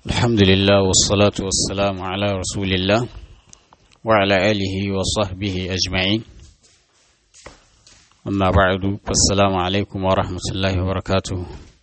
الحمد لله والصلاة والسلام على رسول الله وعلى آله وصحبه أجمعين أما بعد فالسلام عليكم ورحمة الله وبركاته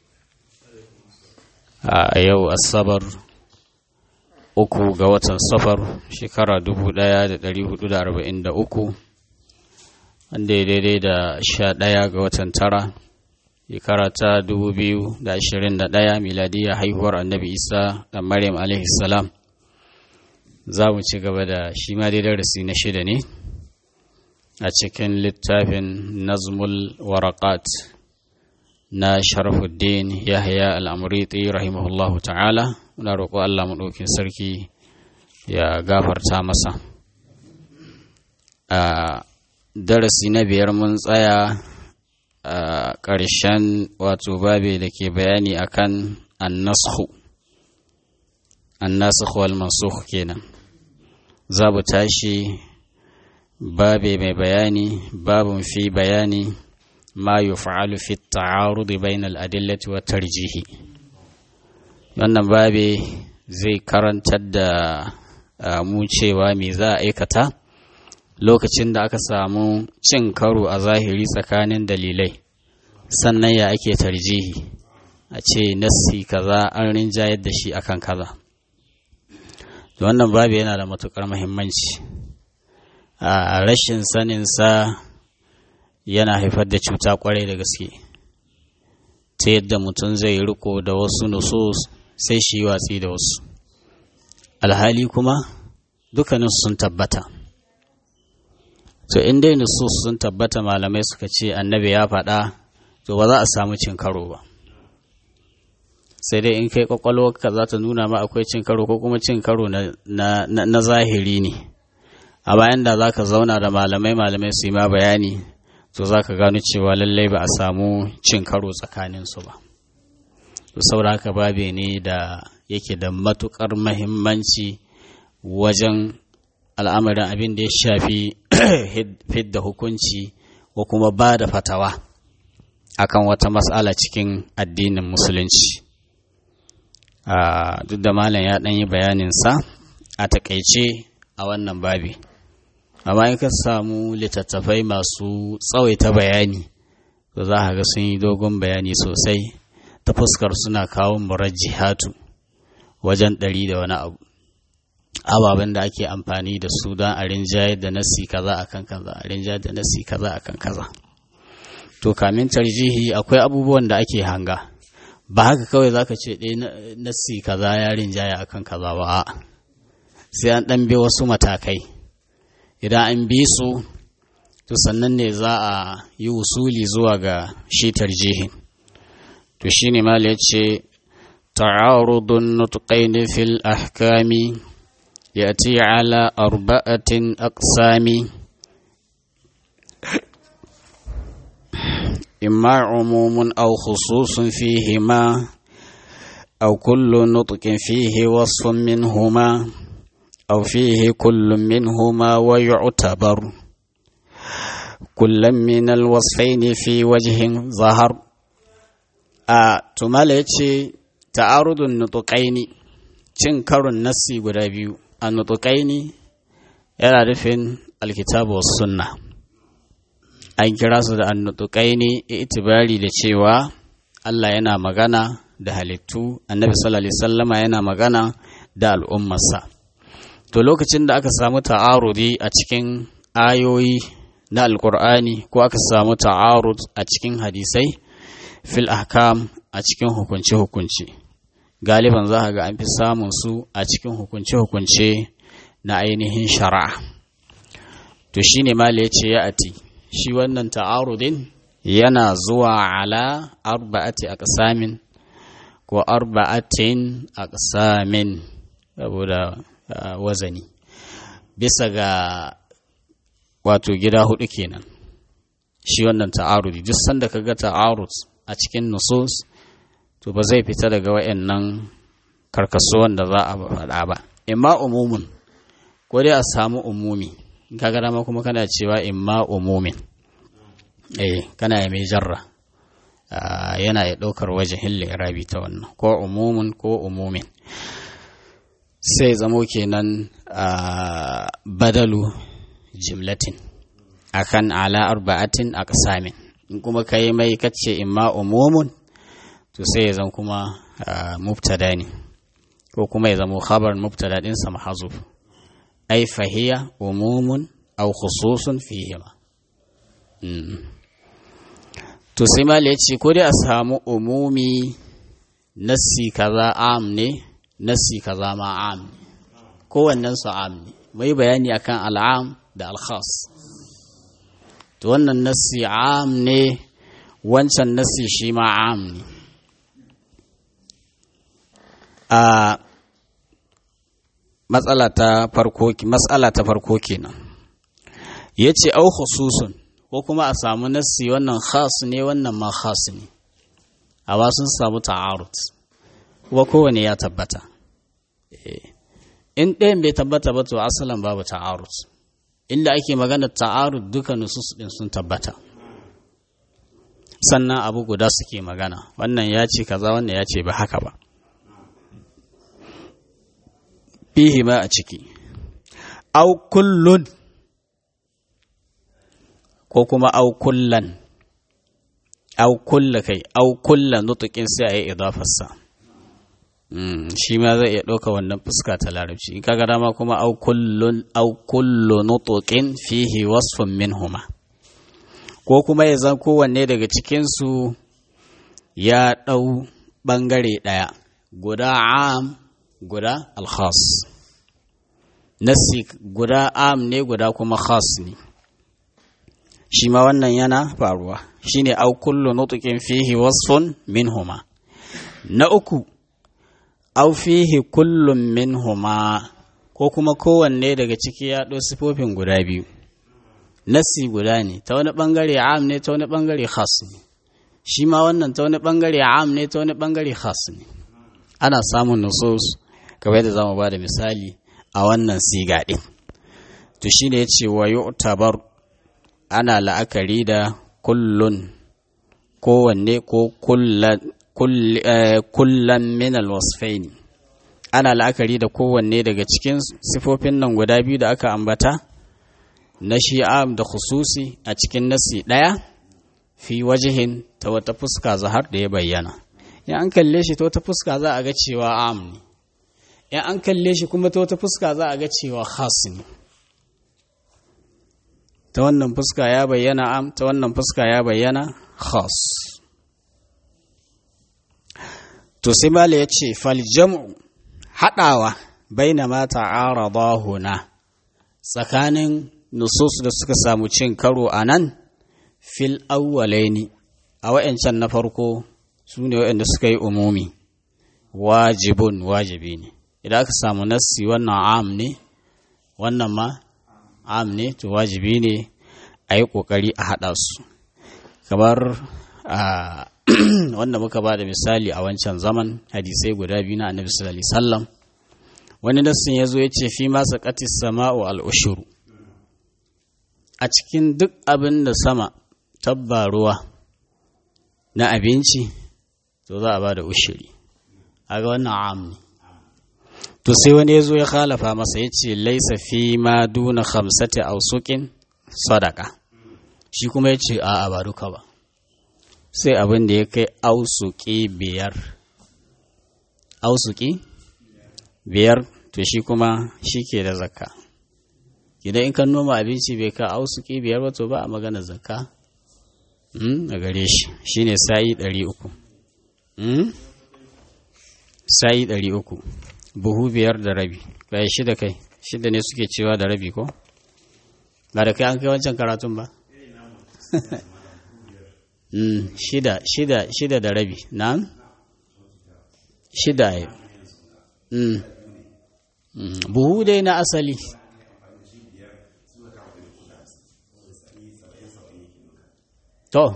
أيو الصبر uku ga watan safar shekara dubu ɗaya da ɗari hudu da arba'in da uku wanda ya daidai da sha ɗaya ga watan tara shekara ta dubu biyu da ashirin da ɗaya miladiya haihuwar annabi isa da maryam alaihi salam za mu ci gaba da shi ma dai darasi na shida ne a cikin littafin nazmul warakat na sharafuddin yahya al'amuriti rahimahullahu ta'ala muna roƙo allah maɗaukin sarki ya gafarta masa a darasi na biyar mun tsaya a ƙarshen wato babe da ke bayani akan annashu annashu wal mansukh kenan za mu tashi babe mai bayani babun fi bayani ma yuf'alu fi at-ta'arud bayna al-adillati wa tarjihi wannan babe zai karantar da mu cewa me za a aikata lokacin da aka samu cin karo a zahiri tsakanin dalilai sannan ya ake tarjihi a ce nassi kaza an rinjayar da shi akan kaza wannan babu yana da matukar muhimmanci a rashin saninsa yana haifar da cuta kwarai da gaske ta yadda mutum zai riko da wasu nusus sai shi watsi da wasu alhali kuma dukkanin sun tabbata to in dai nusus sun tabbata malamai suka ce annabi ya faɗa to ba za a samu cin karo ba sai dai in kai kwakwalwarka za ta nuna ma akwai cin karo ko kuma cin karo na, zahiri ne a bayan da za ka zauna da malamai malamai su yi ma bayani to za ka gano cewa lallai ba a samu cin karo tsakaninsu ba saboda haka babe ne da yake da matukar mahimmanci wajen al'amarin abin da ya shafi fidda hukunci ko kuma ba da fatawa akan wata matsala cikin addinin musulunci duk da malam ya ɗan yi bayaninsa a takaice a wannan babi amma in ka samu littattafai masu tsawaita bayani to za a ga sun yi dogon bayani sosai ta fuskar suna kawo murajjihatu wajen ɗari da wani abu ababen da ake amfani da su don a rinjayar da nasi kaza akan kaza a rinjayar da nasi kaza akan kaza to kamin tarjihi akwai abubuwan da ake hanga ba haka kawai zaka ce ɗaya nasi kaza ya rinjaya akan kaza ba sai an ɗan bi wasu matakai idan an bi su to sannan ne za a yi usuli zuwa ga shi tarjihin to shine mal ya ce ta'arudun nutqaini fil ahkami yati ala arba'atin aqsami إما عموم أو خصوص فيهما أو كل نطق فيه وصف منهما أو فيه كل منهما ويعتبر كل من الوصفين في وجه ظهر a tumala ya ce ta'arudun nutuƙaini cin karon nassi guda biyu a nutuƙaini yana nufin alkitabu wasu sunna an kira su da annutuƙaini itibari da cewa Allah yana magana da halittu annabi sallallahu alaihi sallama yana magana da al'ummarsa to lokacin da aka samu ta'arudi a cikin ayoyi na alkur'ani ko aka samu ta'arud a cikin hadisai fil ahkam a cikin hukunce-hukunce galiban za ga an fi samun su a cikin hukunce-hukunce na ainihin shari'a to shine mala ya ce ya ati shi wannan ta'arudin yana zuwa ala arba'ati aqsamin ko arba'atin aqsamin saboda wazani bisa ga wato gida hudu kenan shi wannan ta'arudi duk sanda kaga ta'arud a cikin nusus to ba zai fita daga wayannan karkasuwan da za a faɗa ba imma umumin ko dai a samu umumi kaga dama kuma kana cewa imma umumin eh kana ya mai jarra yana ya ɗaukar wajen rabi ta wannan ko umumin ko umumin sai zamo kenan a badalu jimlatin akan ala arba'atin aqsamin in kuma kai mai kace imma umumun to sai ya zan kuma mubtada ne ko kuma ya zama khabar mubtada din sa mahzuf ai fahiya umumun aw khususun fihima to sai mal ya ce ko dai a samu umumi nassi kaza am ne nassi kaza ma am ne kowannen su am ne mai bayani akan al'am da al-khas to wannan nassi am ne wancan nassi shi ma am ne a matsala ta farko matsala ta farko kenan yace au khususun ko kuma a samu nassi wannan khas ne wannan ma khas ne amma sun samu ta'arud kuma kowane ya tabbata in ɗayan bai tabbata ba to asalan babu ta'arud inda ake magana ta'arud duka nusus din sun tabbata sannan abu guda suke magana wannan ya ce kaza wannan ya ce ba haka ba fihi ma a ciki au kullun ko kuma au kullan au kulla kai au kulla nutukin sai a yi idafarsa shi ma zai iya ɗauka wannan fuska ta larabci in kaga dama kuma au kullun au kullu nutukin fihi wasfun minhuma ko kuma ya zan kowanne daga cikinsu ya ɗau ɓangare ɗaya guda am guda alkhas nasi guda am ne guda kuma khas ne shi ma wannan yana faruwa shine au kullu nutqin fihi wasfun minhuma na uku au fihi kullum minhuma ko kuma kowanne daga ciki ya ɗau sifofin guda biyu nasi guda ne ta wani ɓangare am ne ta wani ɓangare khas ne shi ma wannan ta wani ɓangare am ne ta wani ɓangare khas ne ana samun nusus kamar yadda zamu ba da misali a wannan siga ɗin to shine ya ce wa yu'tabar ana la'akari da kullun kowanne ko kullan min alwasfaini ana la'akari da kowanne daga cikin sifofin nan guda biyu da aka ambata na shi'am da khususi a cikin nasi ɗaya fi wajihin ta wata fuska zahar da ya bayyana in an kalle shi ta wata fuska za a ga cewa am ne in an kalle shi kuma ta wata fuska za a ga cewa khas ne ta wannan fuska ya bayyana am ta wannan fuska ya bayyana khas to sai mala ya ce faljam'u haɗawa baina ma ta'arada huna tsakanin nusus da suka samu cin karo a nan fil awwalaini a wa'yancan na farko su ne wa'yanda suka yi umumi wajibun wajibi ne idan aka samu nassi wannan am ne wannan ma am ne to wajibi ne a yi ƙoƙari a haɗa su kamar wanda muka ba da misali a wancan zaman hadisai guda biyu na annabi sallallahu alaihi wasallam wani nassin ya zo ya ce fi masa ƙatis sama'u al'ushuru a cikin duk abin da sama tabba ruwa na abinci to za a ba da ushiri a ga wannan am ne to sai wani ya zo ya khalafa masa ya ce laisa fi ma duna khamsati ausukin sadaka shi kuma ya ce a'a ba duka ba sai abin da ya kai ausuki biyar ausuki biyar to shi kuma shi ke da zakka idan in kan noma abinci bai ka ausuki biyar ba to ba a magana zakka a gare shi shine sa'i ɗari uku sa'i ɗari uku buhu biyar da rabi kai shida kai shida ne suke cewa da rabi ko ba da kai an kai wancan karatun ba shida shida shida da rabi na shida ya buhu dai na asali to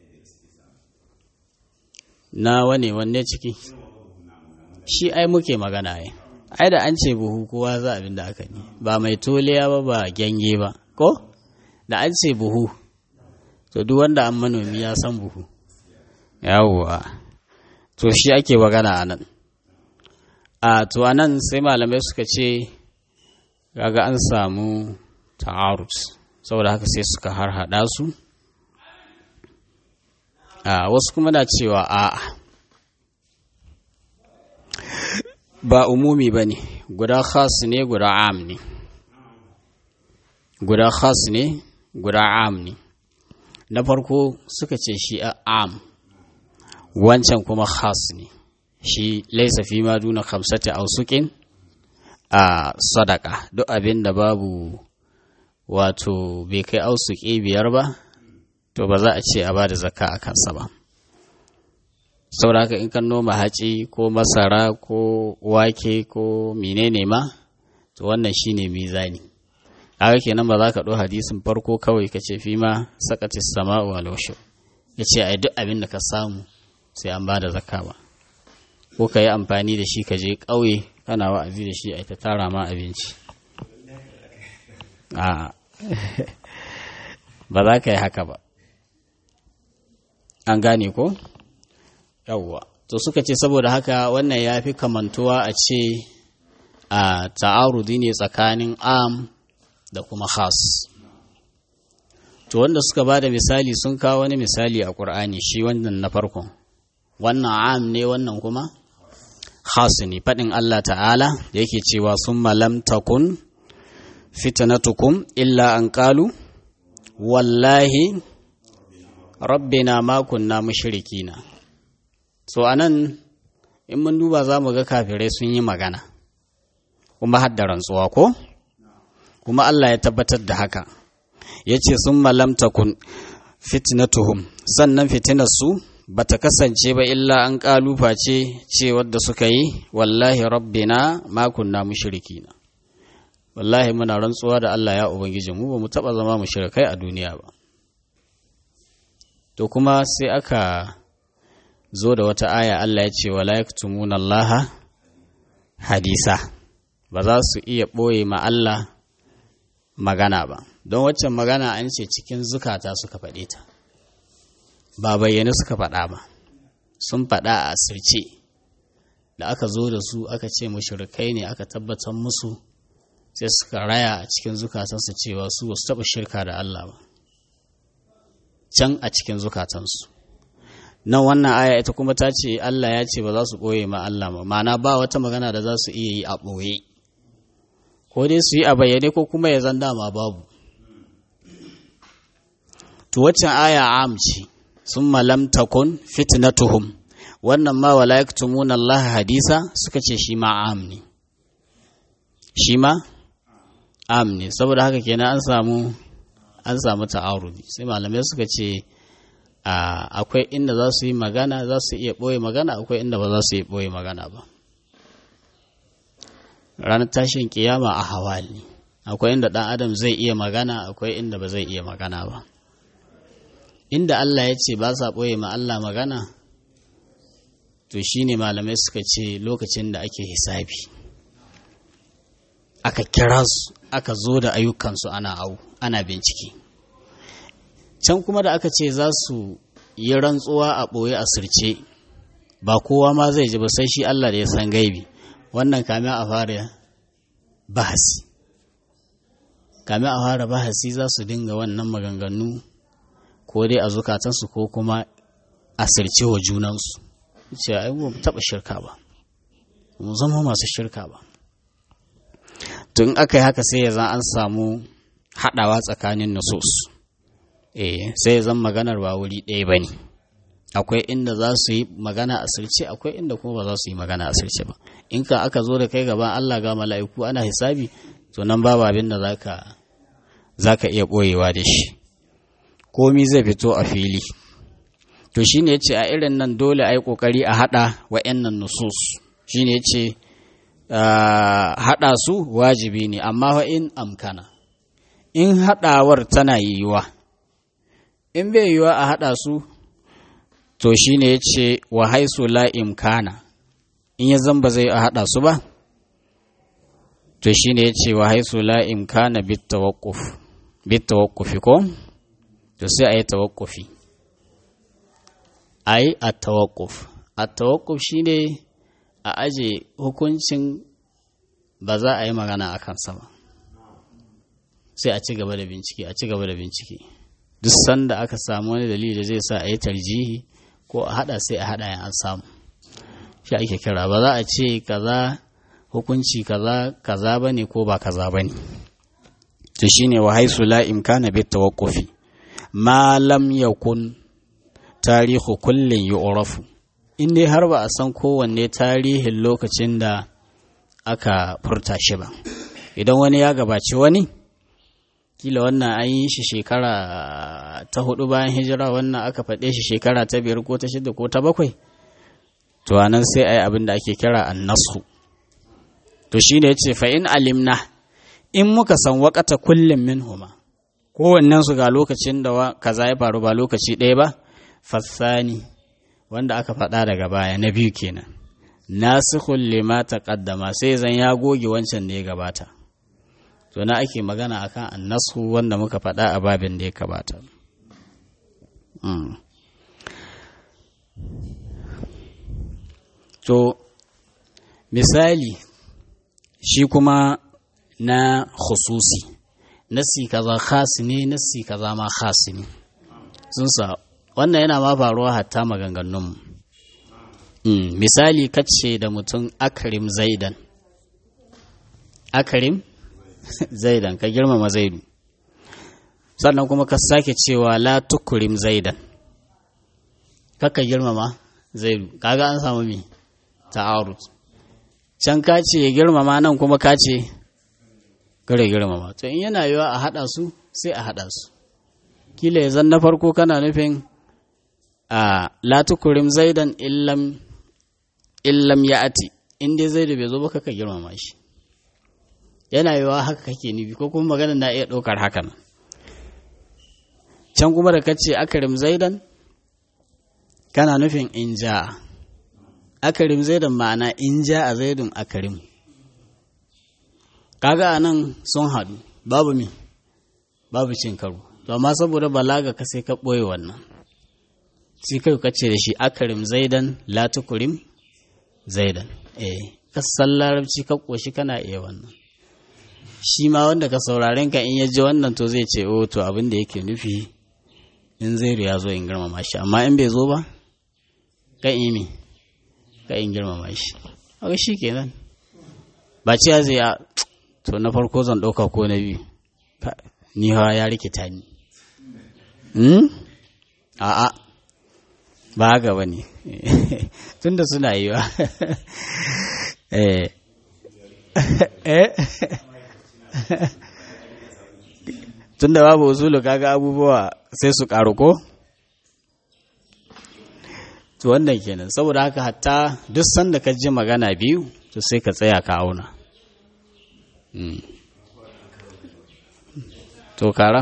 na wane wanne ciki shi ai muke magana ai ai da an ce buhu kowa za abin da aka ne ba mai toliya ba ba gyange ba ko da an ce buhu to duk wanda an manomi ya san buhu yawwa to shi ake magana a nan a to anan sai malamai suka ce kaga an samu ta'arud saboda haka sai suka harhaɗa su a wasu kuma na cewa a ba umumi ba ne guda khas ne guda am ne guda khas ne guda am ne na farko suka ce shi a am wancan kuma khas ne shi laisa fi ma duna khamsati ausukin a sadaka duk abin da babu wato bai kai ausuki biyar ba to ba za a ce a ba da zakka a kansa ba saboda in kan noma haci ko masara ko wake ko menene ma to wannan shine mizani haka kenan ba za ka ɗo hadisin farko kawai ka ce fi ma sakati sama'u wal ya ce ai duk abin da ka samu sai an ba da zakka ba ko ka yi amfani da shi ka je ƙauye kana wa'azi da shi ai ta tara ma abinci a ba za ka yi haka ba an gane ko yawwa to suka ce saboda haka wannan ya fi kamantuwa a ce a ta'arudi ne tsakanin am da kuma khas to wanda suka ba da misali sun kawo wani misali a ƙur'ani shi wannan na farkon wannan am ne wannan kuma khas ne faɗin Allah ta'ala da yake cewa sun malam takun fitnatukum illa an qalu wallahi rabbina ma kunna mushrikina so anan in mun duba za mu ga kafirai sun yi magana kuma har da rantsuwa ko kuma Allah ya tabbatar da haka ya ce sun malamta kun fitnatuhum sannan fitinarsu ba ta kasance ba illa an ƙalufa ce ce wadda suka yi wallahi rabbina ma kunna mushrikina wallahi muna rantsuwa da Allah ya ubangiji mu ba mu taba zama mushrikai a duniya ba to kuma sai aka zo da wata aya Allah ya ce wala yaktumuna Allah hadisa ba za su iya ɓoye ma Allah magana ba don waccan magana an ce cikin zukata suka faɗe ta ba bayyane suka faɗa ba sun faɗa a asirce da aka zo da su aka ce mushrikai ne aka tabbatar musu sai suka raya a cikin zukatansu cewa su ba su taɓa shirka da Allah ba can a cikin zukatansu nan wannan aya ita kuma ta ce Allah ya ce ba za su ɓoye ma Allah ba ma'ana ba wata magana da za su iya yi a ɓoye ko dai su yi a bayyane ko kuma ya zan dama babu to waccan aya am ce sun malam takun fitnatuhum wannan ma wala yaktumuna Allah hadisa suka ce shi ma am ne shi ma am ne saboda haka kenan an samu an samu ta'arudi sai malamai suka ce akwai inda za su yi magana za su iya ɓoye magana akwai inda ba za su iya ɓoye magana ba ranar tashin kiyama a hawali akwai inda ɗan adam zai iya magana akwai inda ba zai iya magana ba inda Allah ya ce ba sa ɓoye ma Allah magana to shine malamai suka ce lokacin da ake hisabi aka kira su aka zo da ayyukansu ana au ana bincike can kuma da aka ce za su yi rantsuwa a ɓoye a sirce ba kowa ma zai ji ba sai shi Allah da ya san gaibi wannan kame a fara bahasi kame a fara bahasi za su dinga wannan maganganu ko dai a zukatansu ko kuma a sirce wa junansu ce ai mu taɓa shirka ba mu zama masu shirka ba tun aka yi haka sai ya zan an samu haɗawa tsakanin nusus eh sai zan maganar ba wuri ɗaya ba ne akwai inda za su yi magana a sirce akwai inda kuma ba za su yi magana a sirce ba in ka aka zo da kai gaban Allah ga mala'iku ana hisabi to nan babu abin da zaka zaka iya ɓoyewa da shi komi zai fito a fili to shine yace a irin nan dole a yi ƙoƙari a haɗa wa'annan nusus shine yace haɗa su wajibi ne amma wa in amkana in haɗawar tana yiwuwa in bai yiwuwa a haɗa su to shi ne ya ce wa haisu la imkana in ya zamba zai a haɗa su ba to shi ne ya ce wa haisu la imkana bit tawakkufi ko to sai a yi tawakkufi a yi a tawakkuf a tawakkuf shi ne a aje hukuncin ba za a yi magana a kansa ba sai a ci gaba da bincike a ci gaba da bincike duk sanda aka samu wani dalili da zai sa a yi tarjihi ko a hada sai a hada an samu shi ake kira ba za a ce kaza hukunci kaza kaza bane ko ba kaza bane to shine wa haisu la imkana bit tawaqqufi ma lam yakun tarihu kullin yu'rafu in dai har ba a san kowanne tarihin lokacin da aka furta shi ba idan wani ya gabaci wani kila wannan an yi shi shekara ta hudu bayan hijira wannan aka faɗe shi shekara ta biyar ko ta shida ko ta bakwai to anan sai a yi abin da ake kira annasu to shi ne ya ce fa'in alimna in muka san wakata kullum min huma kowannen su ga lokacin da kaza ya faru ba lokaci ɗaya ba fassani wanda aka faɗa daga baya na biyu kenan nasikhul lima taqaddama sai zan ya goge wancan da ya gabata to na ake magana akan annasu wanda muka faɗa a babin da ya gabata to misali shi kuma na khususi nasi kaza khasi ne nasi kaza ma khasi ne sun sa wannan yana ma faruwa hatta maganganunmu mm. misali kace da mutum akarim zaidan akarim zaidan ka girmama zaidu sannan kuma ka sake cewa la tukurim zaidan kaka girmama zaidu kaga an samu mi ta'arud can ka ce ya girmama nan kuma ka ce gare girmama to in yana yiwa a haɗa su sai a haɗa su kila ya zan na farko kana nufin a latukurim zaidan illam illam ya ati in dai zaidu bai zo ba kaka girmama shi yana yiwa haka kake nufi ko kuma magana na iya ɗaukar hakan can kuma da kace akarim zaidan kana nufin in ja akarim zaidan ma'ana in ja a zaidun akarim kaga a nan sun haɗu babu mi babu cin karo to amma saboda balaga ka sai ka ɓoye wannan sai kai ka ce da shi akarim zaidan latukurim zaidan eh kasan larabci ka ƙoshi kana iya wannan shi ma wanda ka sauraren ka in ya ji wannan to zai ce o to abin da yake nufi in zairu ya zo in girmama shi amma in bai zo ba ka imi ka in girmama shi haka shi kenan ba ciya zai a to na farko zan ɗauka ko na biyu ni hawa ya rikita ni a'a ba haka ba ne tunda suna yi wa tunda babu usulu kaga abubuwa sai su ƙaru ko to wannan kenan saboda haka hatta duk sanda ka ji magana biyu to sai ka tsaya ka auna to kara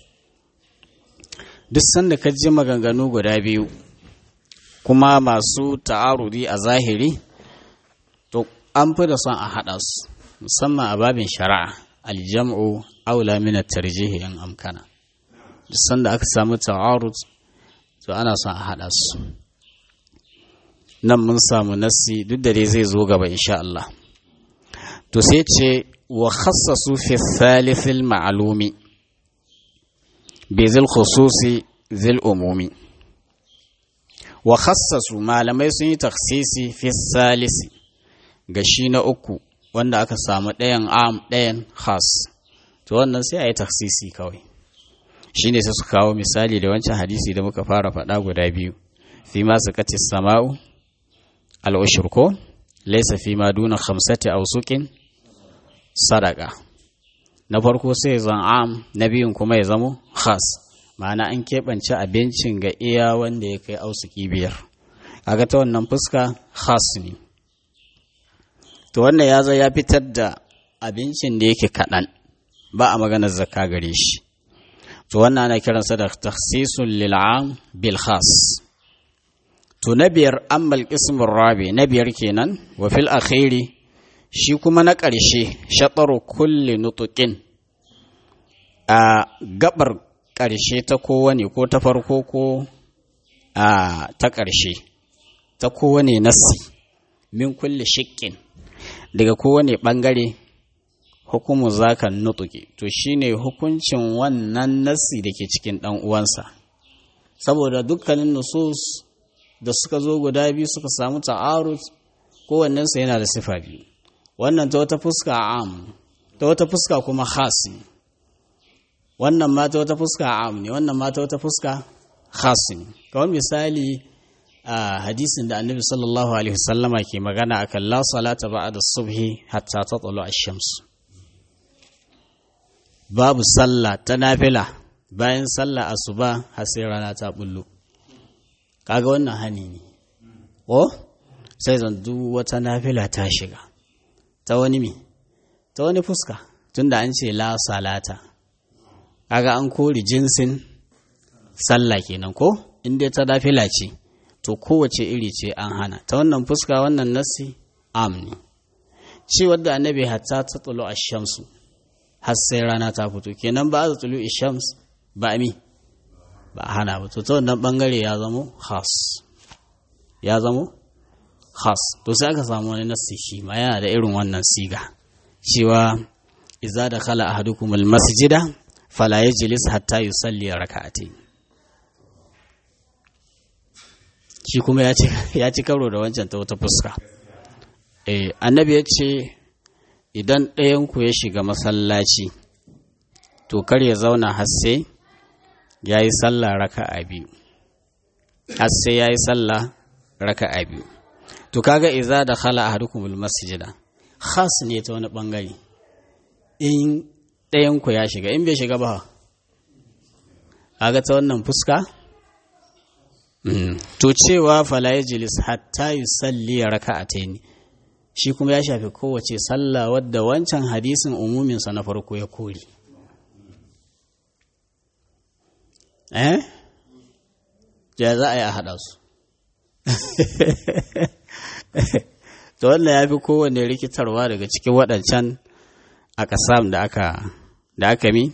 duk sanda ka ji maganganu guda biyu kuma masu ta'arudi a zahiri to an fi da son a haɗa su musamman a babin shari'a aljam'u aula min tarjihi in amkana duk sanda aka samu ta'arud to ana son a haɗa su nan mun samu nassi duk da dai zai zo gaba insha Allah to sai ce wa khassasu fi thalithil ma'lumi bi zil khususi zil umumi wa khassasu malamai sun yi taksisi fi salisi ga shi na uku wanda aka samu ɗayan am ɗayan khas to wannan sai a yi taksisi kawai shi ne sai su kawo misali da wancan hadisi da muka fara faɗa guda biyu fi ma su kace sama'u al'ushur ko laisa fi ma duna khamsati ausukin sadaka na farko sai zan am na biyun kuma ya zamo khas ma'ana an keɓance abincin ga iya wanda ya kai ausuki biyar aga ta wannan fuska khas ne to wannan ya zo ya fitar da abincin da yake kaɗan ba a maganar zakka gare shi to wannan ana kiransa da takhsisun lil'am bil khas to na biyar ammal qismur rabi na biyar kenan wa fil akhiri shi kuma na ƙarshe shataru kulli nutuqin a gabar ƙarshe ta kowane ko ta farko ko a ta ƙarshe ta kowane nassi min kulle shiƙin daga kowane ɓangare hukumu zakan nutuki to shine hukuncin wannan nassi da ke cikin ɗan uwansa saboda dukkanin nusus da suka zo guda biyu suka samu ta'arud kowannensu yana da sifa biyu wannan ta wata fuska am ta wata fuska kuma khasi wannan ma ta wata fuska am ne wannan ma ta wata fuska khasi ne kawai misali a hadisin da annabi sallallahu alaihi wasallama ke magana akan la salata ba'da subhi hatta tatlu ash-shams babu sallah ta nafila bayan sallah asuba har sai rana ta bullo kaga wannan hani ne ko sai zan duk wata nafila ta shiga ta wani me ta wani fuska tunda an ce la salata kaga an kori jinsin sallah kenan ko in dai ta nafila ce to kowace iri ce an hana ta wannan fuska wannan nassi am ne ci wadda annabi hatta ta tsalo a shamsu har sai rana ta fito kenan ba a tsalo shams ba mi ba hana ba to ta wannan bangare ya zamo khas ya zamo khas to sai aka samu wani nassi shi ma yana da irin wannan siga cewa idza dakhala ahadukum almasjida fala yajlis hatta yusalli rak'atayn shi kuma ya ci karo da wancan ta wata fuska eh annabi ya ce idan ɗayanku ya shiga masallaci to kar ya zauna har sai ya yi sallah raka'a biyu har sai ya yi sallah raka'a biyu to kaga iza da khala ahadukumul masjida khas ne ta wani bangare in ɗayanku ya shiga in bai shiga ba kaga ta wannan fuska to cewa fala yajlis hatta yusalli raka'atayn shi kuma ya shafi kowace sallah wadda wancan hadisin umumin sa na farko ya kori eh ya za a yi a haɗa su to wannan ya fi kowane rikitarwa daga cikin waɗancan a ƙasam da aka da aka mi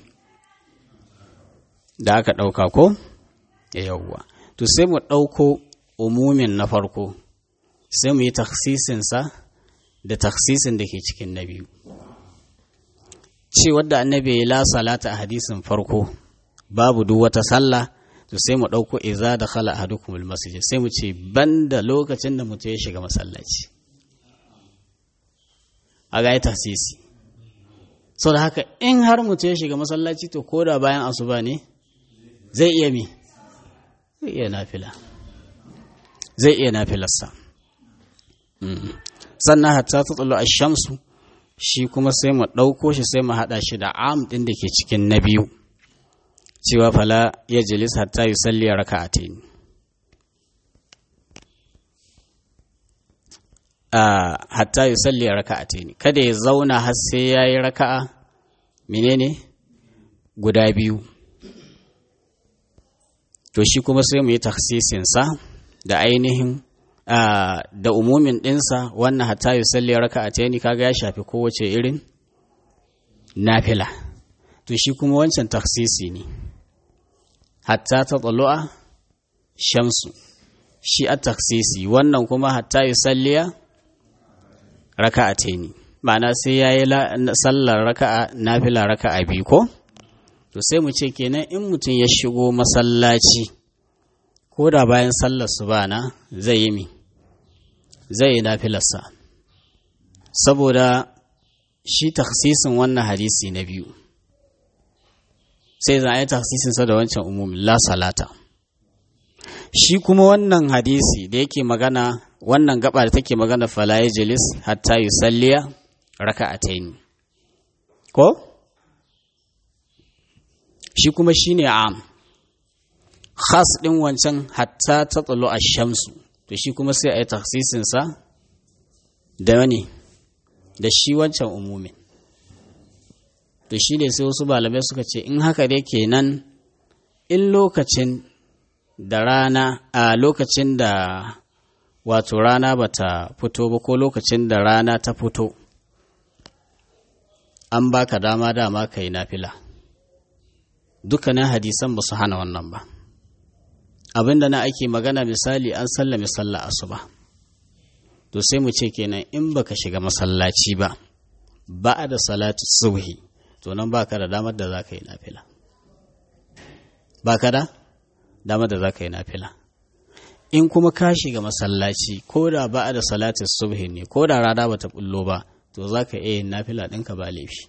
da aka ɗauka ko yawwa to sai mu ɗauko umumin na farko sai mu yi taksisinsa da taksisin da ke cikin na biyu ce wadda annabi ya la salata a hadisin farko babu duk wata sallah to sai mu ɗauko iza da khala ahadukum masjid sai mu ce banda lokacin da mutum ya shiga masallaci a ga yi taksisi sau da haka in har mutum ya shiga masallaci to koda bayan asuba ne zai iya mi zai iya nafila zai iya nafilarsa sannan hatta ta tsalo a shamsu shi kuma sai mu ɗauko shi sai mu haɗa shi da am ɗin da ke cikin na biyu cewa fala ya jilis hatta yi salli a raka a hatta yi salli a raka a kada ya zauna har sai ya yi raka'a menene guda biyu to shi kuma sai mu yi taksisinsa da ainihin da umumin ɗinsa wannan hatta yi salli raka a taini kaga ya shafi kowace irin nafila to shi kuma wancan taksisi ne hatta ta tsalo'a shamsu shi a taksisi wannan kuma hatta yi salliya raka a taini ma'ana sai ya yi sallar raka'a nafila raka'a biyu ko to sai mu ce kenan in mutum ya shigo masallaci ko da bayan sallar su bana zai yi mi zai yi nafilarsa saboda shi taksisin wannan hadisi na biyu sai za a yi taksisinsa da wancan umumin la salata shi kuma wannan hadisi da yake magana wannan gaba da take magana falaye jilis hatta yi salliya raka'ataini ko shi kuma shi ne am khas ɗin wancan hatta ta tsalo a shamsu to shi kuma sai a yi taksisinsa da wani da shi wancan umumin to shi ne sai wasu malamai suka ce in haka dai kenan in lokacin da rana a lokacin da wato rana bata fito ba ko lokacin da rana ta fito an baka dama dama ka yi nafila dukkanin hadisan ba su hana wannan ba abinda na ake magana misali an sallame sallah asuba to sai mu ce kenan in baka shiga masallaci ba ba da salatu subhi to nan baka da damar da za ka yi nafila baka da damar da za ka yi nafila in kuma ka shiga masallaci ko da ba da salatu subhi ne ko da rana bata bullo ba to za ka iya yin nafila ɗinka ba laifi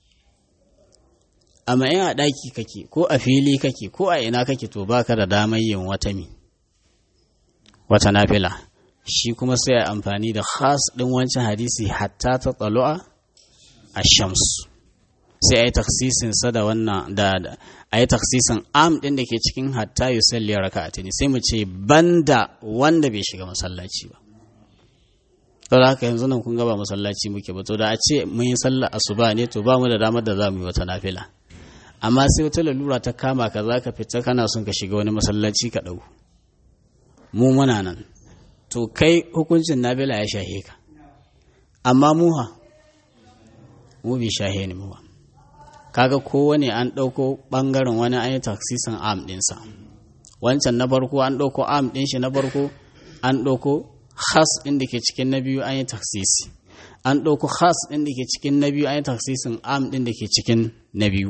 amma in a ɗaki kake ko a fili kake ko a ina kake to baka da damar yin wata mi wata nafila shi kuma sai a amfani da khas ɗin wancan hadisi hatta ta tsalo'a a shamsu sai a yi taksisin sa da wannan da a yi taksisin am ɗin da ke cikin hatta yi salli raka a tuni sai mu ce banda wanda bai shiga masallaci ba to da haka yanzu nan kun gaba masallaci muke ba to da a ce mun yi sallar asuba ne to ba mu da damar da za mu yi wata nafila amma sai wata lalura ta kama ka za ka fita kana son ka shiga wani masallaci ka ɗau mu muna nan to kai hukuncin nabila ya shahe ka amma muha mu bi shahe ne muwa kaga kowane an ɗauko ɓangaren wani an yi taksisan am ɗinsa wancan na farko an ɗauko am ɗin shi na farko an ɗauko khas ɗin da ke cikin na biyu an yi taksisi an ɗauko khas ɗin da ke cikin na biyu an yi taksisin am ɗin da ke cikin na biyu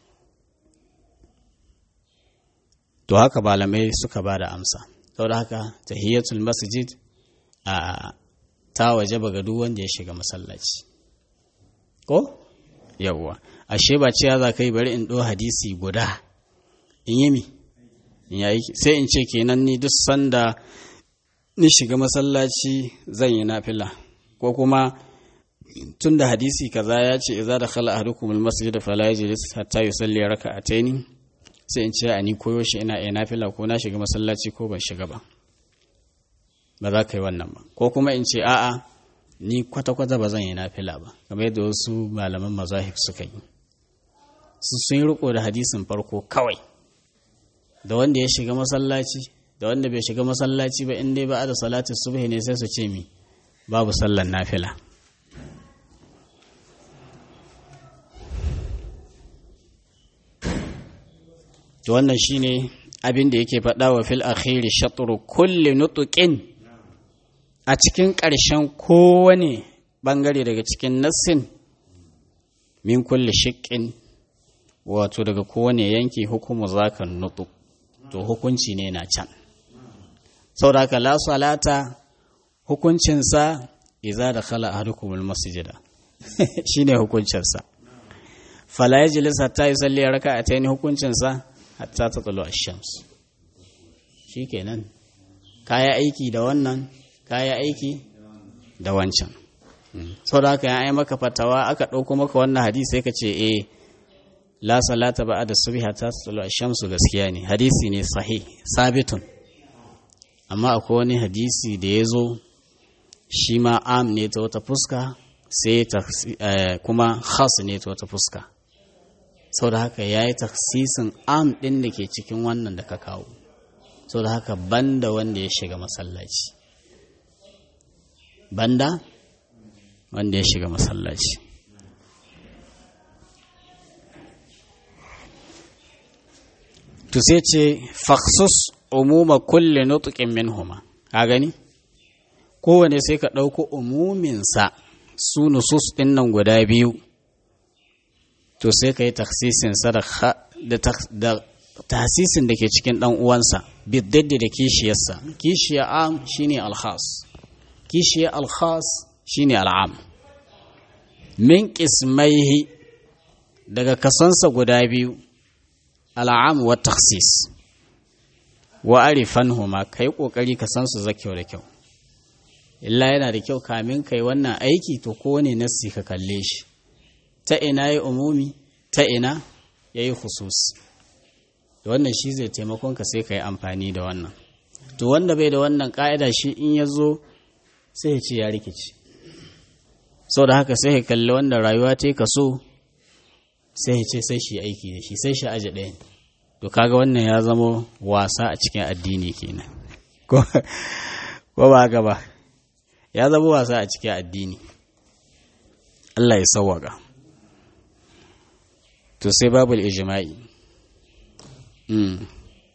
to haka malamai suka ba da amsa saboda haka tahiyatul masjid a ta waje ga duk wanda ya shiga masallaci ko yawwa ashe ba cewa za ka yi bari in ɗo hadisi guda in yi mi in yayi sai in ce kenan ni duk sanda ni shiga masallaci zan yi nafila ko kuma tun da hadisi kaza ya ce idza dakhala ahadukum almasjid fala yajlis hatta yusalli raka'ataini sai in ce a ni koyo shi ina iya nafila ko na shiga masallaci ko ban shiga ba ba za ka yi wannan ba ko kuma in ce a'a ni kwata-kwata ba zan yi nafila ba kamar yadda wasu malaman mazahib suka yi su sun yi riko da hadisin farko kawai da wanda ya shiga masallaci da wanda bai shiga masallaci ba in dai ba da salatin subhi ne sai su ce mi babu sallan nafila to wannan shine abin da yake faɗa wa fil akhiri shatru kulli nutuqin a cikin ƙarshen kowane ɓangare daga cikin nassin min kulli shiƙin wato daga kowane yanki hukumu zakan nutu to hukunci ne na can saboda la salata hukuncinsa iza da khala ahadukumul masjida shine hukuncinsa fala yajlis hatta yusalli raka'atayn hukuncinsa hatta tatlu ash-shams shikenan kaya aiki da wannan kaya aiki da wancan sau da haka ya yi maka fatawa aka ɗauko maka wannan hadisi sai ka ce e la salata ba da subhi ta tsalo shamsu gaskiya ne hadisi ne sahih sabitun amma akwai wani hadisi da ya zo shi ma am ne ta wata fuska sai kuma khas ne ta wata fuska sau da haka ya yi taksisin am ɗin da ke cikin wannan da ka kawo sau da haka banda wanda ya shiga masallaci banda wanda ya shiga masallaci to sai ce faksus umuma kulle nutukin minhuma ka gani kowane sai ka ɗauko umuminsa su nusus ɗin nan guda biyu to sai ka yi taksisinsa da tasisin da ke cikin ɗan uwansa biddaddi da kishiyarsa kishiya am shine alhas kishiya alhas shine al'am min qismaihi daga kasansa guda biyu al'am wa takhsis wa arifanhuma kai kokari ka san su zakyau da kyau illa yana da kyau kamin kai wannan aiki to kowane nassi ka kalle shi ta ina yi umumi ta ina yayi khusus da wannan shi zai taimakon ka sai ka yi amfani da wannan to wanda bai da wannan ka'ida shi in ya zo sai ya ce ya rikici sau da haka sai ya kalli wanda rayuwa ta yi kaso sai ya ce sai shi aiki da shi sai shi aji ɗaya to kaga wannan ya zama wasa a cikin addini kenan ko ba haka ba ya zama wasa a cikin addini Allah ya sawwaka to sai babul ijma'i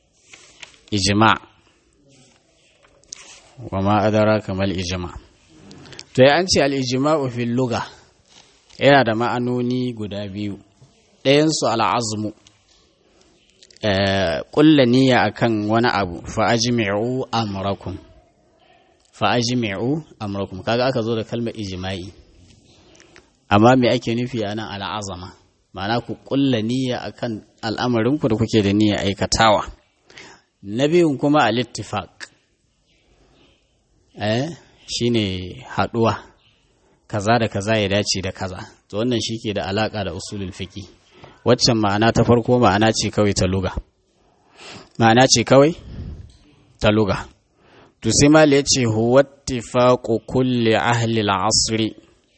ijma' wa ma adara kamal ijma' to ya an ce al'ijima'u fil luga yana da ma'anoni guda biyu ɗayansu al'azmu ƙulla niyya akan wani abu fa'ajimi'u amurakum fa'ajimi'u amurakum kaga aka zo da kalmar ijima'i amma me ake nufi a nan al'azama ma'ana ku ƙulla niyya akan al'amarinku da kuke da niyya aikatawa na biyun kuma al-ittifaq eh shine haɗuwa kaza da kaza ya dace da kaza to wannan shike da alaka da usulul fiqi waccan ma'ana ta farko ma'ana ce kawai ta luga ma'ana ce kawai ta luga to sai mal ya ce huwa ittifaqu kulli ahli al-asr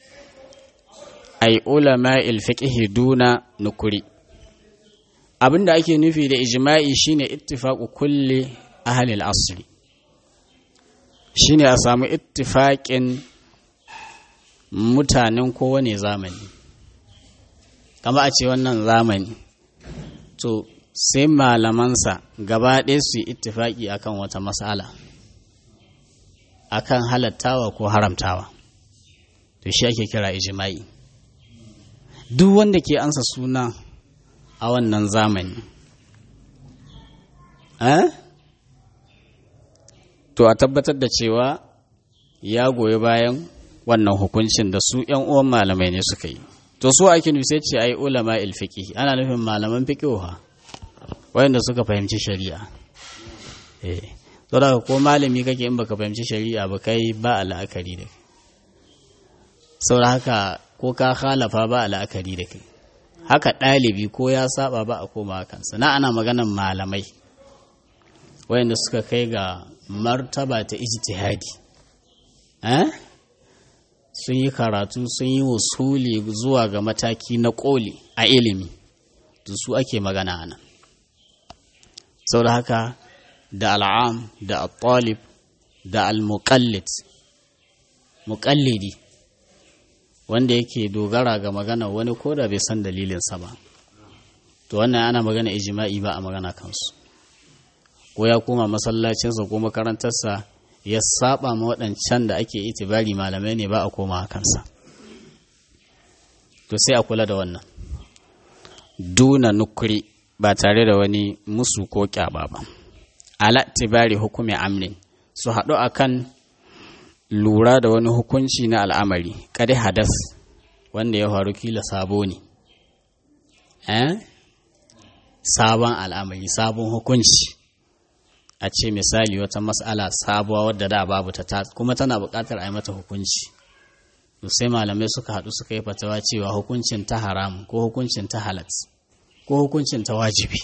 ay ulama al-fiqh duna nukuri abinda ake nufi da ijma'i shine ittifaqu kulli ahli al-asr shine a samu ittifaƙin mutanen kowane zamani kama a ce wannan zamani to sai malamansa gaba ɗaya su yi ittifaƙi akan wata matsala akan halattawa ko haramtawa to shi ake kira ijima'i duk wanda ke ansa suna a wannan zamani eh? to a tabbatar da cewa ya goyi bayan wannan hukuncin da su ‘yan uwan malamai ne suka yi to su ake nufi ce ai ulama ilfiki ana nufin malaman fiƙiwa wayanda suka fahimci shari'a eh to da ko malami kake in baka fahimci shari'a ba kai ba la'akari da kai saboda haka ko ka khalafa ba la'akari da kai haka ɗalibi ko ya saba ba a koma kansa na ana maganan malamai wayanda suka kai ga martaba ta ijtihadi eh sun yi karatu sun yi wasuli zuwa ga mataki na koli a ilimi to su ake magana ana saboda haka da al'am da al-talib da al-muqallid muqallidi wanda yake dogara ga magana wani koda bai san dalilinsa ba to wannan ana magana ijma'i ba a magana kansu ko ya koma masallacinsa ko makarantarsa ya saba ma waɗancan da ake itibari malamai ne ba a koma kansa to sai a kula da wannan duna nukuri ba tare da wani musu ko kyaba ba ala tibari hukumi amnin su haɗu akan lura da wani hukunci na al'amari kadi hadas wanda ya faru kila sabo ne eh sabon al'amari sabon hukunci a ce misali wata mas'ala sabuwa wadda da babu ta kuma tana buƙatar a yi mata hukunci to sai malamai suka haɗu suka yi fatawa cewa hukuncin ta haram ko hukuncin ta halat ko hukuncin ta wajibi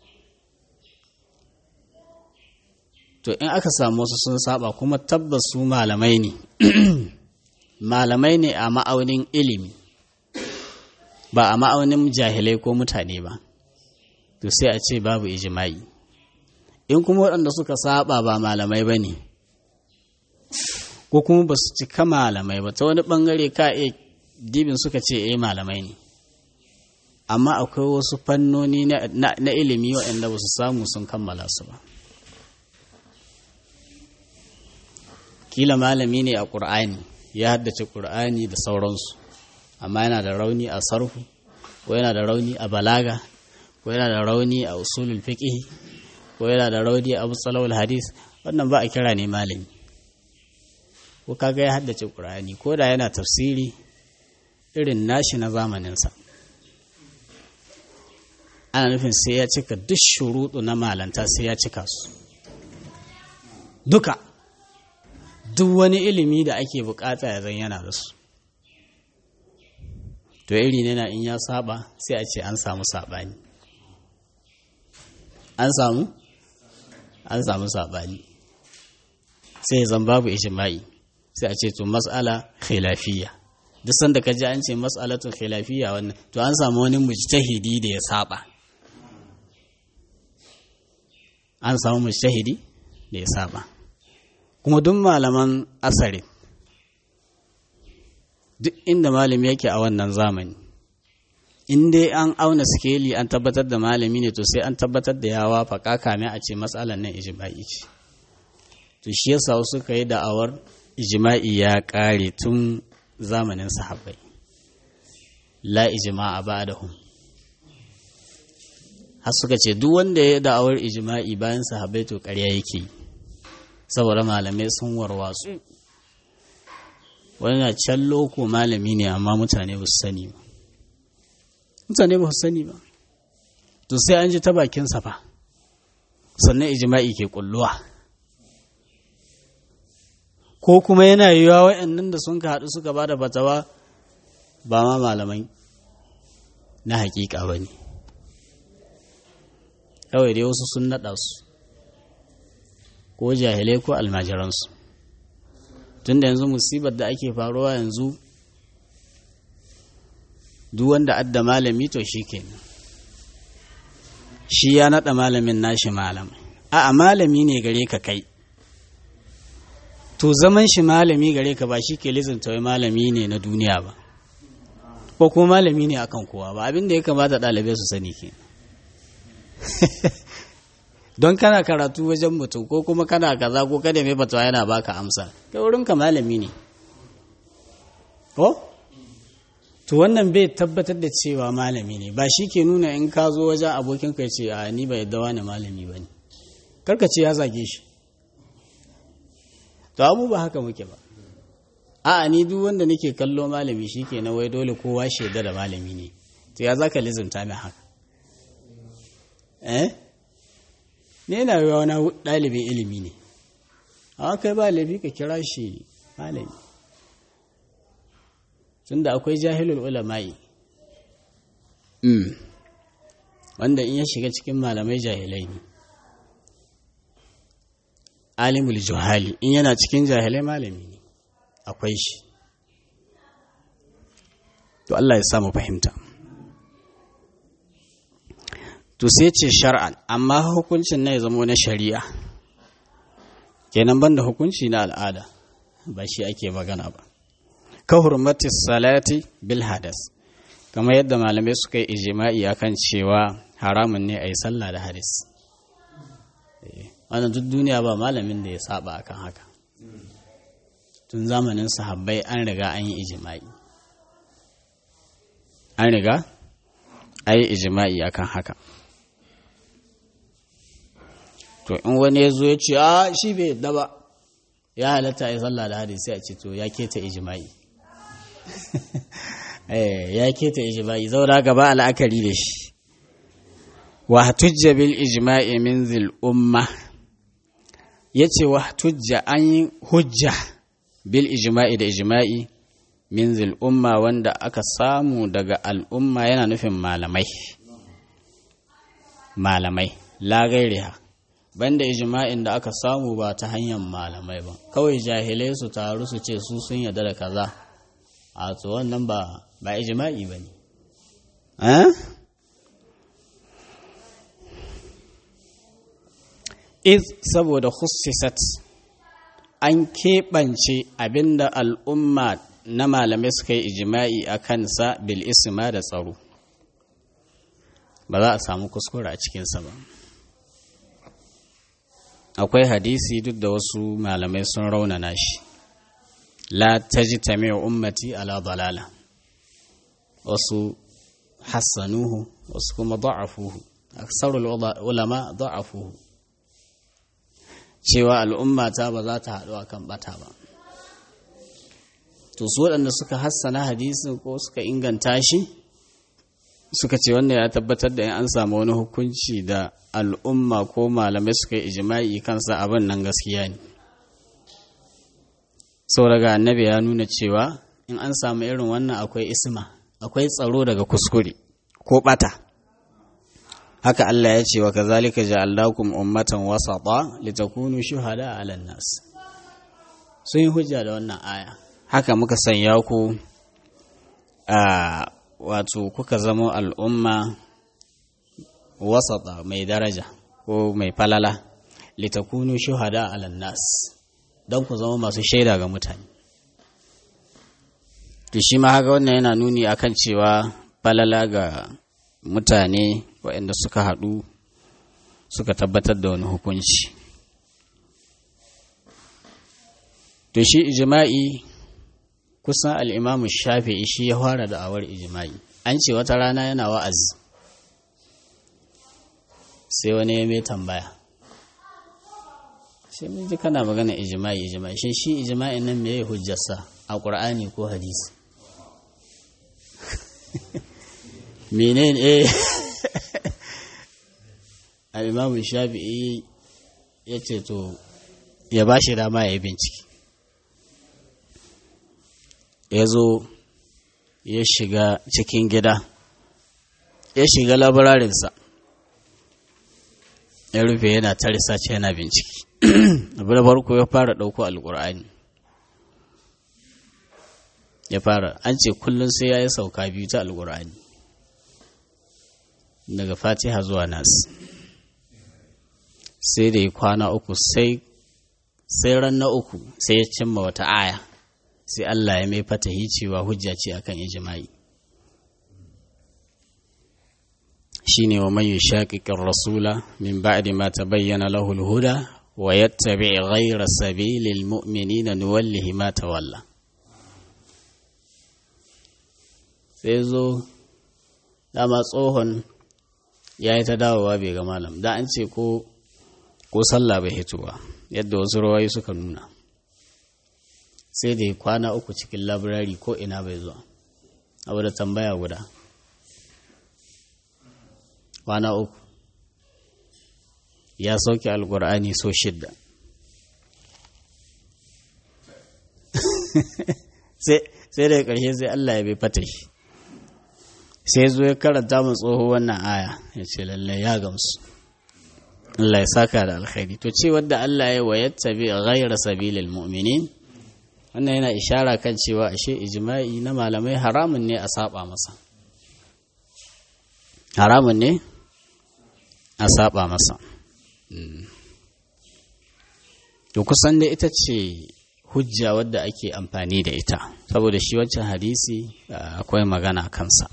to in aka samu wasu sun saba kuma tabbas su malamai ne malamai ne a ma'aunin ilimi ba a ma'aunin jahilai ko mutane ba to sai a ce babu ijima'i in kuma waɗanda suka saba ba malamai ba ne ko kuma ba su cika malamai ba ta wani ɓangare ka iya dibin suka ce eh malamai ne amma akwai wasu fannoni na ilimi waɗanda ba su samu sun kammala su ba kila malami ne a ƙur'ani ya haddace ƙur'ani da sauransu amma yana da rauni a sarfu ko yana da rauni a balaga ko yana da rauni a usulul fiqh ko yana da rauni a musalawul hadis wannan ba a kira ne malami ko kaga ya haddace ƙur'ani ko da yana tafsiri irin nashi na zamaninsa ana nufin sai ya cika duk shuruɗu na malanta sai ya cika su duka duk wani ilimi da ake bukata ya zan yana da su to iri ne na in ya saba sai a ce an samu sabani an samu an samu sabani sai zan babu ijma'i sai a ce to mas'ala khilafiyya duk sanda ka ji an ce mas'alatun khilafiyya wannan to an samu wani mujtahidi da ya saba an samu mujtahidi da ya saba kuma duk malaman asari duk inda malami yake a wannan zamani in dai an auna sikeli an tabbatar da malami ne to sai an tabbatar da yawa faƙa kame a ce matsalar nan ijma'i ce to shi yasa suka yi da'awar ijma'i ya ƙare tun zamanin sahabbai la ijma'a ba'dahum har suka ce duk wanda ya da'awar ijma'i bayan sahabbai to ƙarya yake saboda malamai sun warwatsu wani na can loko malami ne amma mutane ba su sani ba mutane ba su sani ba to sai an ji ta bakinsa fa sannan ijma'i ke kulluwa ko kuma yana yiwuwa waɗannan da sun ka haɗu suka ba da fatawa ba ma malamai na hakika ba ne kawai dai wasu sun naɗa su ko jahilai ko almajiransu tun da yanzu musibar da ake faruwa yanzu duk wanda adda malami to shi kenan shi ya naɗa malamin nashi malam a malami ne gare ka kai to zaman shi malami gare ka ba shi ke lizinta wai malami ne na duniya ba ko kuma malami ne akan kowa ba abin da ya kamata ɗalibai su sani ke don kana karatu wajen mutum ko kuma kana kaza ko kada mai fatawa yana baka amsa kai wurin ka malami ne ko to wannan bai tabbatar da cewa malami ne ba shi ke nuna in ka zo wajen abokin ka ce a ni bai yadda wani malami ba ne karka ce ya zage shi to abu ba haka muke ba a'a ni duk wanda nake kallo malami shi ke na wai dole kowa shaida da malami ne to ya za ka lizimta min haka eh ne yana yi wani ɗalibin ilimi ne a kai ba laifi ka kira shi malami tunda akwai jahilul ulama'i wanda in ya shiga cikin malamai jahilai ne alimul juhali in yana cikin jahilai malami ne akwai shi to Allah ya samu fahimta to sai ce shar'an amma hukuncin na ya zama na shari'a kenan banda hukunci na al'ada ba shi ake magana ba ka hurmati salati bil hadas kamar yadda malamai suka yi ijima'i akan cewa haramun ne a yi sallah da hadis wannan duk duniya ba malamin da ya saba akan haka tun zamanin sahabbai an riga an yi ijima'i an riga an yi ijima'i akan haka to in wani ya zo ya ce a shi bai yadda ba ya halatta ya sallah da hadisi a ce to ya keta ijima'i ya keta ijima'i zaura gaba al'akari da shi wa tujja bil ijma'i min zil umma yace wa tujja an yi hujja bil ijma'i da ijma'i min zil umma wanda aka samu daga al'umma yana nufin malamai malamai la gairiha banda ijma'in da aka samu ba ta hanyar malamai ba kawai jahilai su taru su ce su sun yarda da kaza a to wannan ba ba ijma'i ba ne iz saboda khussisat an keɓance abinda al'umma na malamai suka yi ijima'i a kansa bil isma da tsaro ba za a samu kuskure a cikinsa ba akwai hadisi duk da wasu malamai sun raunana shi la tajtami ummati ala dalala wasu hassanuhu wasu kuma da'afuhu aksarul ulama da'afuhu cewa al'ummata ba za ta haɗu akan bata ba to su waɗanda suka hassana hadisin ko suka inganta shi suka ce wanda ya tabbatar da in an samu wani hukunci da al'umma ko malamai suka yi ijima'i kansa abin nan gaskiya ne sau daga annabi ya nuna cewa in an samu irin wannan akwai isma akwai tsaro daga kuskure ko bata haka Allah ya ce wa kazalika ja'alnakum ummatan wasata litakunu shuhada 'alan nas sun yi hujja da wannan aya haka muka sanya ku a wato kuka zama al'umma wasata mai daraja ko mai falala litakunu shuhada 'alan nas don ku zama masu shaida ga mutane to shi ma haka wannan yana nuni akan cewa falala ga mutane waɗanda suka haɗu suka tabbatar da wani hukunci to shi ijma'i kusan al'imamu shafi'i shi ya fara da awar ijma'i an ce wata rana yana wa'azi sai wani ya mai tambaya sai mun ji kana magana ijma'i ijma'i shi shi ijma'i nan me ya hujjarsa a ƙur'ani ko hadisi menene eh al'imamu shafi'i ya ce to ya ba shi dama ya yi bincike ya zo ya shiga cikin gida ya shiga labararinsa ya rufe yana ta risace yana bincike abu da farko ya fara ɗauko alƙur'ani ya fara an ce kullum sai ya yi sauka biyu ta alƙur'ani daga fatiha zuwa nasu sai da ya kwana uku sai sai ran na uku sai ya cimma wata aya sai Allah ya mai fatahi cewa hujja ce akan ijma'i shine wa man yushaqiqir rasula min ba'di ma tabayyana lahu al-huda wa yattabi' ghayra sabilil mu'minina nuwallihi ma tawalla sai zo dama tsohon ya yi ta dawowa bai ga malam da an ce ko ko sallah bai hito ba yadda wasu rawayi suka nuna sai da ya kwana uku cikin labirari ko ina bai zuwa abu da tambaya guda kwana uku ya sauke alkur'ani so shidda sai da ƙarshe sai Allah ya bai fata shi sai zo ya karanta mu tsoho wannan aya ya ce lallai ya gamsu Allah ya saka da alkhairi to ce wadda Allah ya wa yattabi ghayra sabilil mu'minin wannan yana ishara kan cewa ashe ijma'i na malamai haramun ne a saba masa haramun ne a saba masa to kusan da ita ce hujja wadda ake amfani da ita saboda shi wancan hadisi akwai magana kansa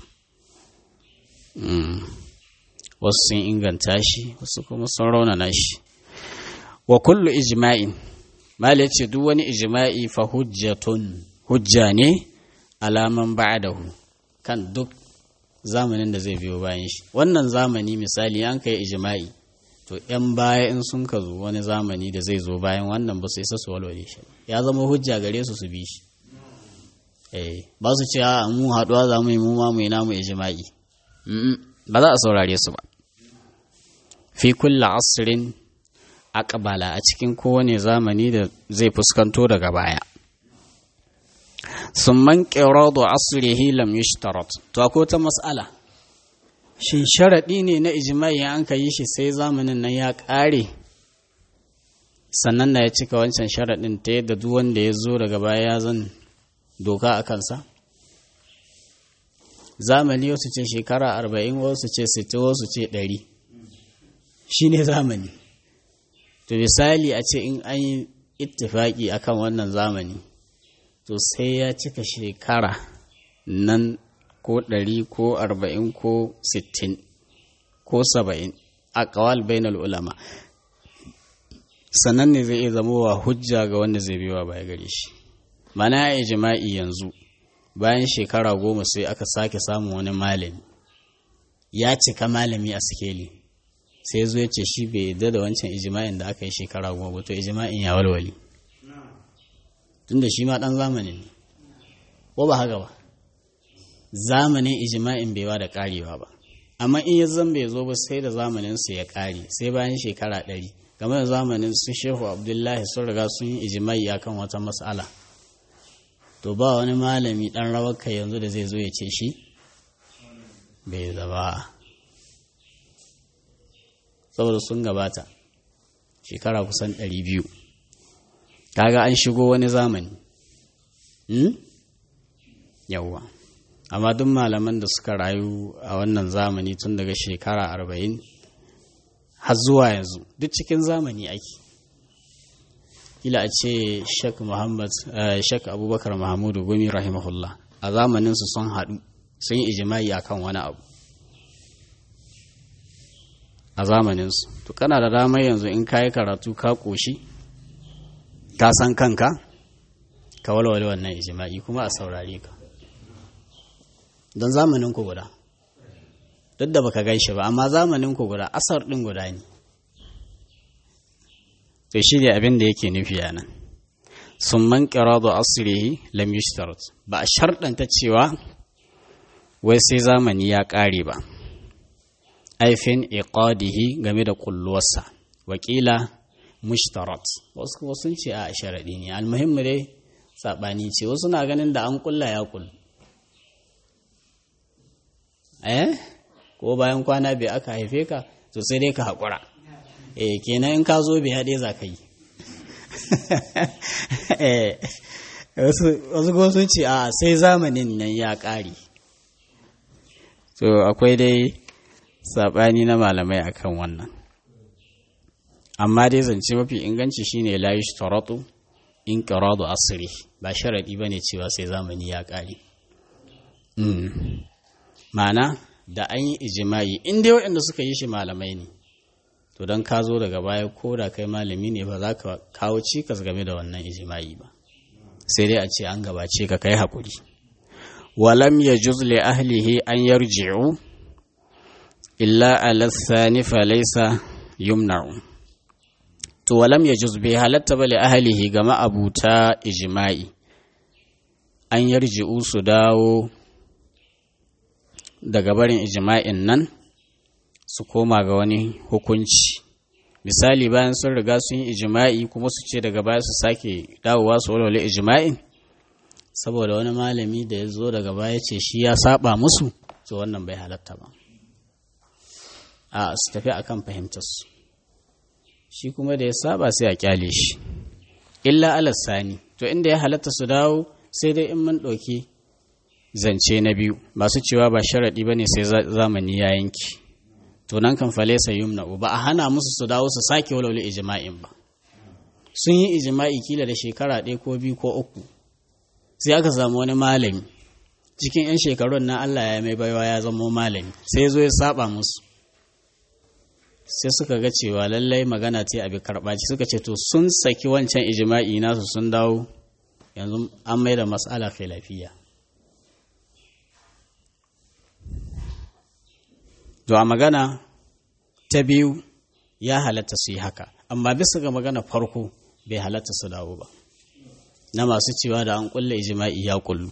wasu sun inganta shi wasu kuma sun raunana shi wa kullu ijma'in mala ce duk wani ijma'i fa hujjatun hujja ne alaman ba'dahu kan duk zamanin da zai biyo bayan shi wannan zamani misali an kai ijma'i to yan baya in sun ka zo wani zamani da zai zo bayan wannan ba su isa su walwale shi ya zama hujja gare su su bi shi eh ba su ce a mu haɗuwa za mu yi mu ma mu yi namu ijma'i ba za a saurare su ba fi kulla asirin aqbala a cikin kowane zamani da zai fuskanto daga baya summan qiradu asrihi lam yushtarat to akwai ta mas'ala shin sharadi ne na ijma'i an ka yi shi sai zamanin nan ya ƙare sannan na ya cika wancan sharadin ta yadda duk wanda ya zo daga baya ya zan doka a kansa zamani wasu ce shekara arba'in wasu ce sittin wasu ce ɗari shi ne zamani to misali a ce in an yi ittifaki akan wannan zamani to sai ya cika shekara nan ko ɗari ko arba'in ko sittin ko saba'in a ƙawal bainal ulama sannan ne zai iya zama wa hujja ga wanda zai biwa baya gare shi mana ya jima'i yanzu bayan shekara goma sai aka sake samun wani malami ya cika malami a sikeli sai zo ya ce shi bai yadda da wancan ijima'in da aka yi shekara goma to ijima'in ya walwali tunda shi ma dan zamanin ne ko ba haka ba zamanin ijima'in bai ba da karewa ba amma in ya zan bai zo ba sai da zamanin su ya kare sai bayan shekara ɗari game da zamanin su shehu abdullahi sun riga sun yi ijima'i akan wata mas'ala to ba wani malami ɗan rawar kai yanzu da zai zo ya ce shi bai zaba saboda sun gabata shekara kusan ɗari biyu kaga an shigo wani zamani yawwa amma duk malaman da suka rayu a wannan zamani tun daga shekara arba'in har zuwa yanzu duk cikin zamani ake ila a ce shek muhammad shek abubakar mahamudu gumi rahimahullah a zamaninsu sun haɗu sun yi ijimai akan wani abu a zamaninsu to kana da damar yanzu in ka yi karatu ka ƙoshi ka san kanka ka walwale wannan ijma'i kuma a saurare ka don zamanin ku guda duk da baka gan shi ba amma zamanin ku guda asar din guda ne to shi ne abin da yake nufi a nan sun man ƙirado asirihi lam yushtarat ba a sharɗanta cewa wai sai zamani ya ƙare ba aifin iqadihi game da kulluwarsa wakila mushtarat wasu kuma sun ce a sharaɗi ne almuhimmi dai saɓani ce wasu na ganin da an kulla ya kullu eh ko bayan kwana bai aka haife ka to sai dai ka haƙura eh kenan in ka zo bai haɗe za ka yi wasu kuma sun ce a sai zamanin nan ya ƙare to akwai dai saɓani na malamai akan wannan amma dai zance mafi inganci shine la yushtaratu in qiradu asri ba sharadi bane cewa sai zamani ya ƙare ma'ana da an yi ijimai in dai waɗanda suka yi shi malamai ne to don ka zo daga baya ko da kai malami ne ba za ka kawo cikas game da wannan ijimai ba sai dai a ce an gabace ka kai haƙuri walam ya li ahlihi an yarji'u illa ala thani fa laysa yumna'u to walam ya juz bai halatta ba li ahlihi ga ma'abuta ijma'i an yarji'u su dawo daga barin ijma'in nan su koma ga wani hukunci misali bayan sun riga sun yi ijma'i kuma su ce daga baya su sake dawowa su walwale ijma'in saboda wani malami da ya zo daga baya ce shi ya saba musu to wannan bai halatta ba a su tafi akan fahimtar su shi kuma da ya saba sai a kyale shi illa alasani to inda ya halatta su dawo sai dai in mun ɗauki zance na biyu masu cewa ba sharaɗi ba ne sai zamani ya yanki to nan kan falesa yumna ba a hana musu su dawo su sake walwale ijma'in ba sun yi ijma'i kila da shekara ɗaya ko biyu ko uku sai aka samu wani malami cikin 'yan shekarun na Allah ya mai baiwa ya zama malami sai zo ya saba musu sai suka ga cewa lallai magana ce abi karɓaci suka ce to sun saki wancan ijma'i nasu sun dawo yanzu an mai da mas'ala khilafiyya To a magana ta biyu ya halatta su yi haka, amma bisa ga magana farko bai halatta su dawo ba, na masu cewa da an kulle ijima'i ya kullu.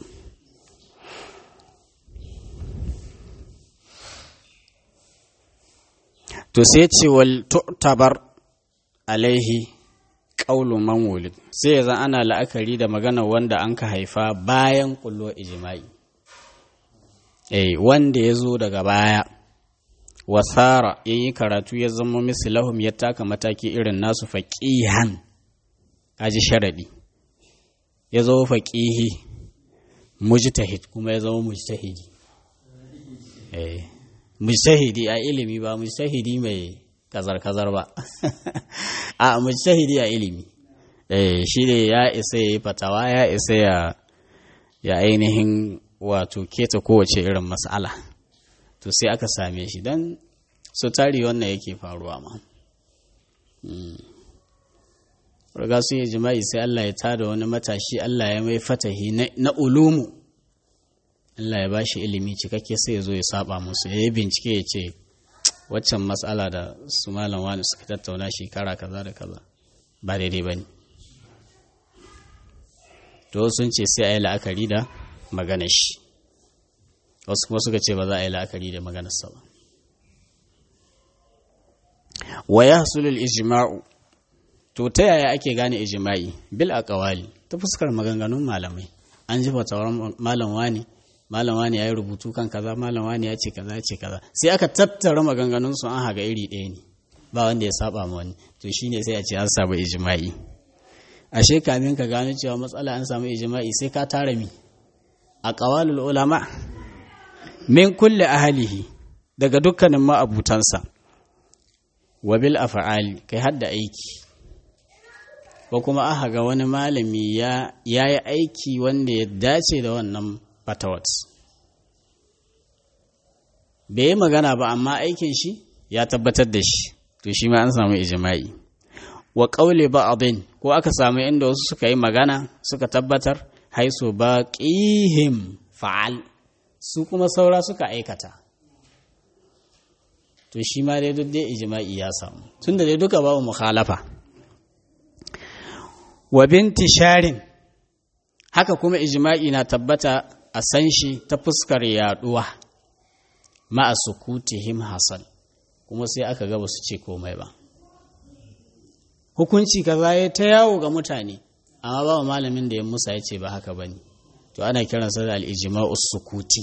To sai ce wal tu'tabar alaihi ƙaulu man wulid sai ya ana la'akari da magana wanda an ka haifa bayan kullo ijima'i. Eh, wanda ya zo daga baya. wasara ya yi karatu ya zama misilahum ya taka mataki irin nasu faƙihan kaji sharaɗi ya zama faƙihi mujtahid kuma ya zama mujtahidi eh mujtahidi a ilimi ba mujtahidi mai kazar-kazar ba a mujtahidi a ilimi eh shi ne ya isa ya yi fatawa ya isa ya ya ainihin wato keta kowace irin mas'ala to sai aka same shi don so tari wannan yake faruwa ma riga sun yi jima'i sai Allah ya tada wani matashi Allah ya mai fatahi na ulumu Allah ya ba shi ilimi cikakke sai ya zo ya saba musu ya yi bincike ya ce waccan matsala da su malam wani suka tattauna shekara kaza da kaza ba daidai ba ne to sun ce sai a yi la'akari da magana shi wasu kuma suka ce ba za a yi la'akari da maganarsa ba wa ya hasulul ijma'u to ta yaya ake gane ijma'i bil aqwali ta fuskar maganganun malamai an ji fatawar malam wani malam wani ya yi rubutu kan kaza malam wani ya ce kaza ya ce kaza sai aka tattara maganganun su an haga iri ɗaya ne ba wanda ya saba ma wani to shine sai a ce an samu ijma'i ashe kamin ka gano cewa matsala an samu ijma'i sai ka tara mi a qawalul ulama min kulle ahalihi daga dukkanin ma'abutansa wa bil af'ali kai hadda aiki ko kuma aka ga wani malami ya yi aiki wanda ya dace da wannan fatawat bai yi magana ba amma aikin shi ya tabbatar da shi to shi ma an samu ijma'i wa ƙaule ba'adin ko aka samu inda wasu suka yi magana suka tabbatar haisu ba ƙihim fa'al su kuma saura suka aikata to shi ma dai duk dai ijma'i ya samu tun da dai duka babu mukhalafa wa binti sharin haka kuma ijma'i na tabbata a san shi ta fuskar yaduwa ma'a sukutihim hasan kuma sai aka ga su ce komai ba hukunci kaza ya ta yawo ga mutane amma ba malamin da ya musa ya ce ba haka bane to ana kiransa da al-ijma'u sukuti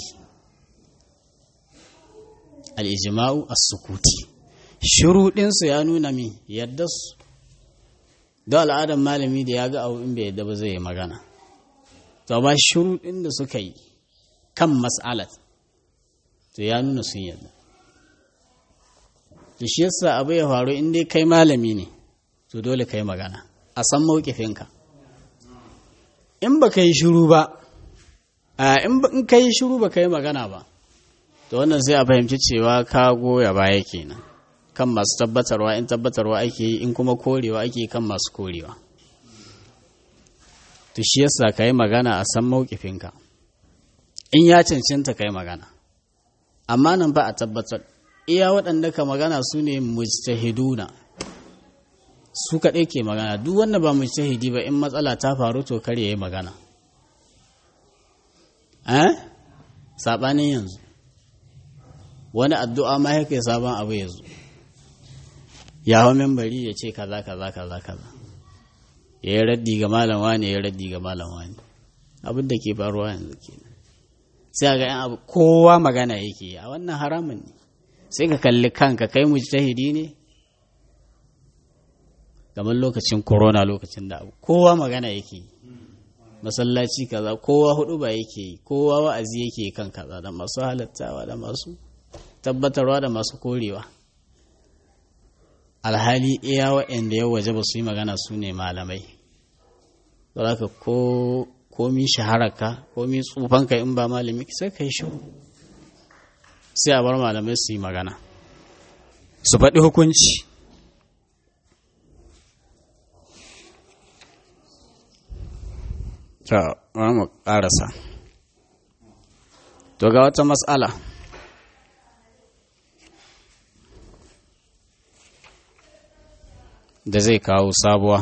al-ijma'u as-sukuti shuruɗinsu ya nuna min yadda su da al'adar malami da ya ga abu in bai yadda ba zai yi magana to ba shuruɗin da suka yi kan mas'alat to ya nuna sun yadda to shi yasa abu ya faru in dai kai malami ne to dole kai magana a san mawkifinka in ba ka yi shuru ba in ka yi shuru ba ka yi magana ba to wannan sai a fahimci cewa ka goya baya kenan kan masu tabbatarwa in tabbatarwa ake yi in kuma korewa ake yi kan masu korewa to shi yasa ka yi magana a san mawkifinka in ya cancanta ka yi magana amma nan ba a tabbatar iya waɗanda ka magana su ne mujtahiduna su kaɗai ke magana duk wanda ba mujtahidi ba in matsala ta faru to kar ya yi magana eh saɓanin yanzu wani addu'a ma yake sabon abu ya zo ya hau membari ya ce kaza kaza kaza kaza ya yi raddi ga malam wani ya yi raddi ga malam wani abin da ke faruwa yanzu ke sai ga yan abu kowa magana yake a wannan haramun ne sai ka kalli kanka kai mujtahidi ne kamar lokacin corona lokacin da abu kowa magana yake masallaci kaza kowa hudu ba yake yi kowa wa'azi yake kan kaza da masu halattawa da masu tabbatarwa da masu korewa alhali iya wa'anda ya waje ba su yi magana su ne malamai ka ko komi shahararka komi tsufanka in ba malami sai ka yi shiru sai a bar malamai su yi magana su faɗi hukunci ta mu ƙarasa to ga wata matsala da zai kawo sabuwa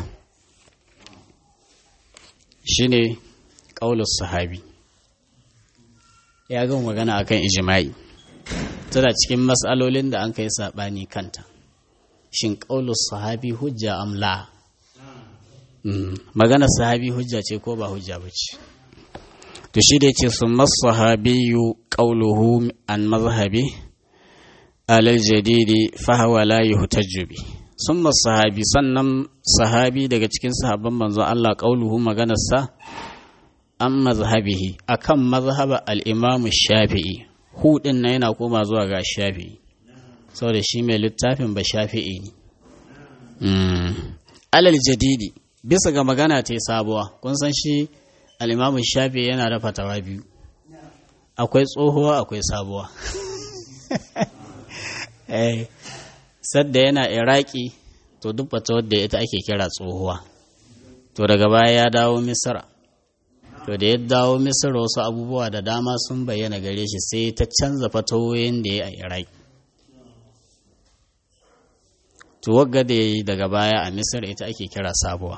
shine ƙaulus sahabi ya gama magana akan ijima'i tana cikin matsalolin da an kai saɓani kanta shin ƙaulus sahabi hujja amla magana sahabi hujja ce ko ba hujja ba ce to shi da ce sun masahabiyu ƙauluhu an mazhabi alal jadidi fahawa la yuhtajju bi sun sahabi sannan sahabi daga cikin sahabban manzo Allah ƙauluhu maganarsa an mazhabihi akan mazhaba al-imam shafi'i hudin na yana koma zuwa ga shafi'i saboda shi mai littafin ba shafi'i ne alal jadidi bisa ga magana ta sabuwa kun san shi al-imam shafi'i yana da fatawa biyu akwai tsohuwa akwai sabuwa eh sadda yana iraki to duk fatawar da ita ake kira tsohuwa to daga baya ya dawo misra to da ya dawo misra wasu abubuwa da dama sun bayyana gare shi sai ta canza fatawoyin da ya a iraki to wagga da ya yi daga baya a misra ita ake kira sabuwa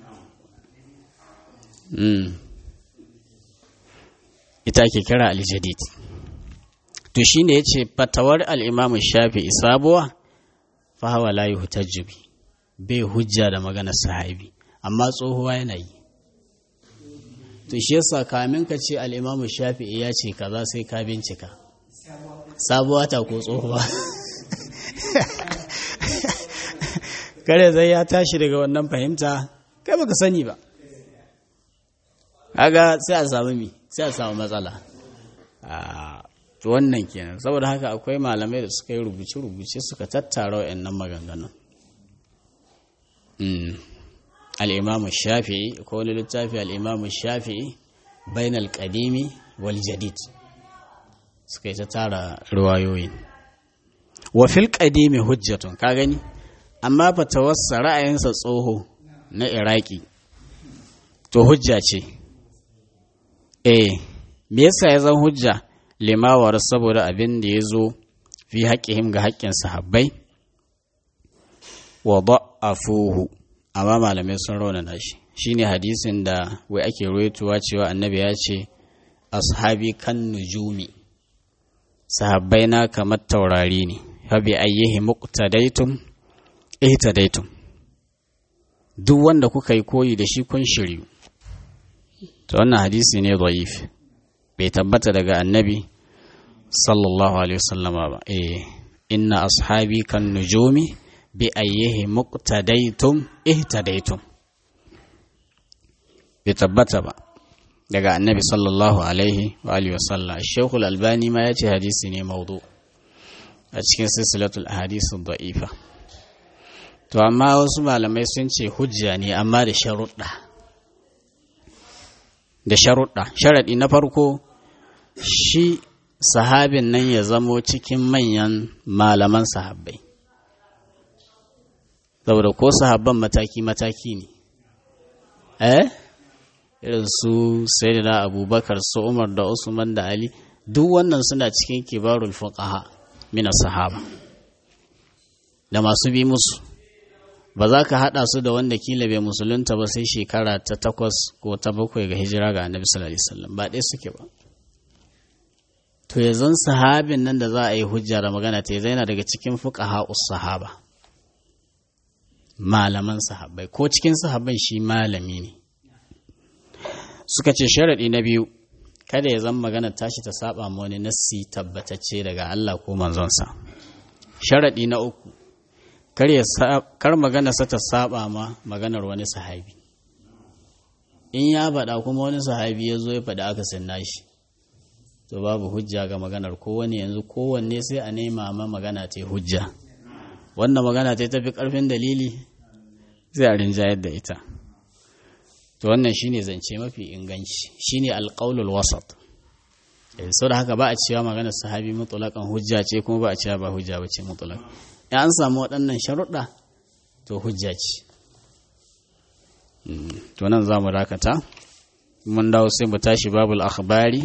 ita ake kira aljadid to shine ya ce fatawar al'imamu shafi sabuwa fahawa la yi hutajjubi bai hujja da magana sahabi amma tsohuwa yana yi to shi yasa kamin ka ce al'imamu shafi'i ya ce kaza sai ka bincika sabuwa ta ko tsohuwa kare zai ya tashi daga wannan fahimta kai baka sani ba kaga sai a samu mi sai a samu matsala wannan kenan saboda haka akwai malamai da suka yi rubuce-rubuce suka tattara wa'annan maganganun al'imamu shafi'i ko wani littafi al'imamu shafi'i bain al-qadimi wal jadid suka yi ta tara ruwayoyin wa fil qadimi hujjatun ka gani amma fatawarsa ra'ayinsa tsoho na iraki to hujja ce eh me yasa ya zan hujja limawar saboda abin da ya zo fi haƙƙihim ga haƙƙin sahabbai wa da'afuhu amma malamai sun raunana shi shine hadisin da wai ake ruwaitowa cewa annabi ya ce ashabi kan nujumi sahabbai na kamar taurari ne fa bi ayyihi muqtadaitum ihtadaitum duk wanda kuka yi koyi da shi kun shiryu to wannan hadisi ne dhaif bai tabbata daga annabi sallallahu alaihi wasallama ba eh inna ashabi kan nujumi bi ayyihi muqtadaitum ihtadaitum bai tabbata ba daga annabi sallallahu alaihi wa alihi wasallam shekul albani ma ya ce hadisi ne maudu a cikin silsilatul ahadisu da'ifa to amma wasu malamai sun ce hujja ne amma da sharuɗa da sharuɗa sharaɗi na farko shi sahabin nan ya zamo cikin manyan malaman sahabbai saboda ko sahabban mataki-mataki ne eh irin su sayyidina abubakar su umar da usman da ali duk wannan suna cikin kibarul fuqaha min sahaba da masu bi musu ba za ka haɗa su da wanda kila bai musulunta ba sai shekara ta takwas ko ta bakwai ga hijira ga annabi sallallahu alaihi wasallam ba ɗaya suke ba to yanzu sahabin nan da za a yi hujja da magana ta yana daga cikin fuqaha sahaba malaman sahabbai ko cikin sahabban shi malami ne suka ce sharaɗi na biyu kada ya zama magana tashi ta saba ma wani nassi tabbatacce daga Allah ko manzonsa sharaɗi na uku kar magana sa ta saba ma maganar wani sahabi in ya faɗa kuma wani sahabi ya zo ya faɗa aka sanna shi to babu hujja ga maganar kowane yanzu kowanne sai a nema ma magana ta hujja wannan magana ta tafi ƙarfin dalili zai a rinjayar da ita to wannan shine zance mafi inganci shine alqaulul wasat sau da haka ba a cewa maganar sahabi mutulakan hujja ce kuma ba a cewa ba hujja ba ce mutulak in an samu waɗannan sharuɗa to hujja ce to nan za mu dakata mun dawo sai mu tashi babul akhbari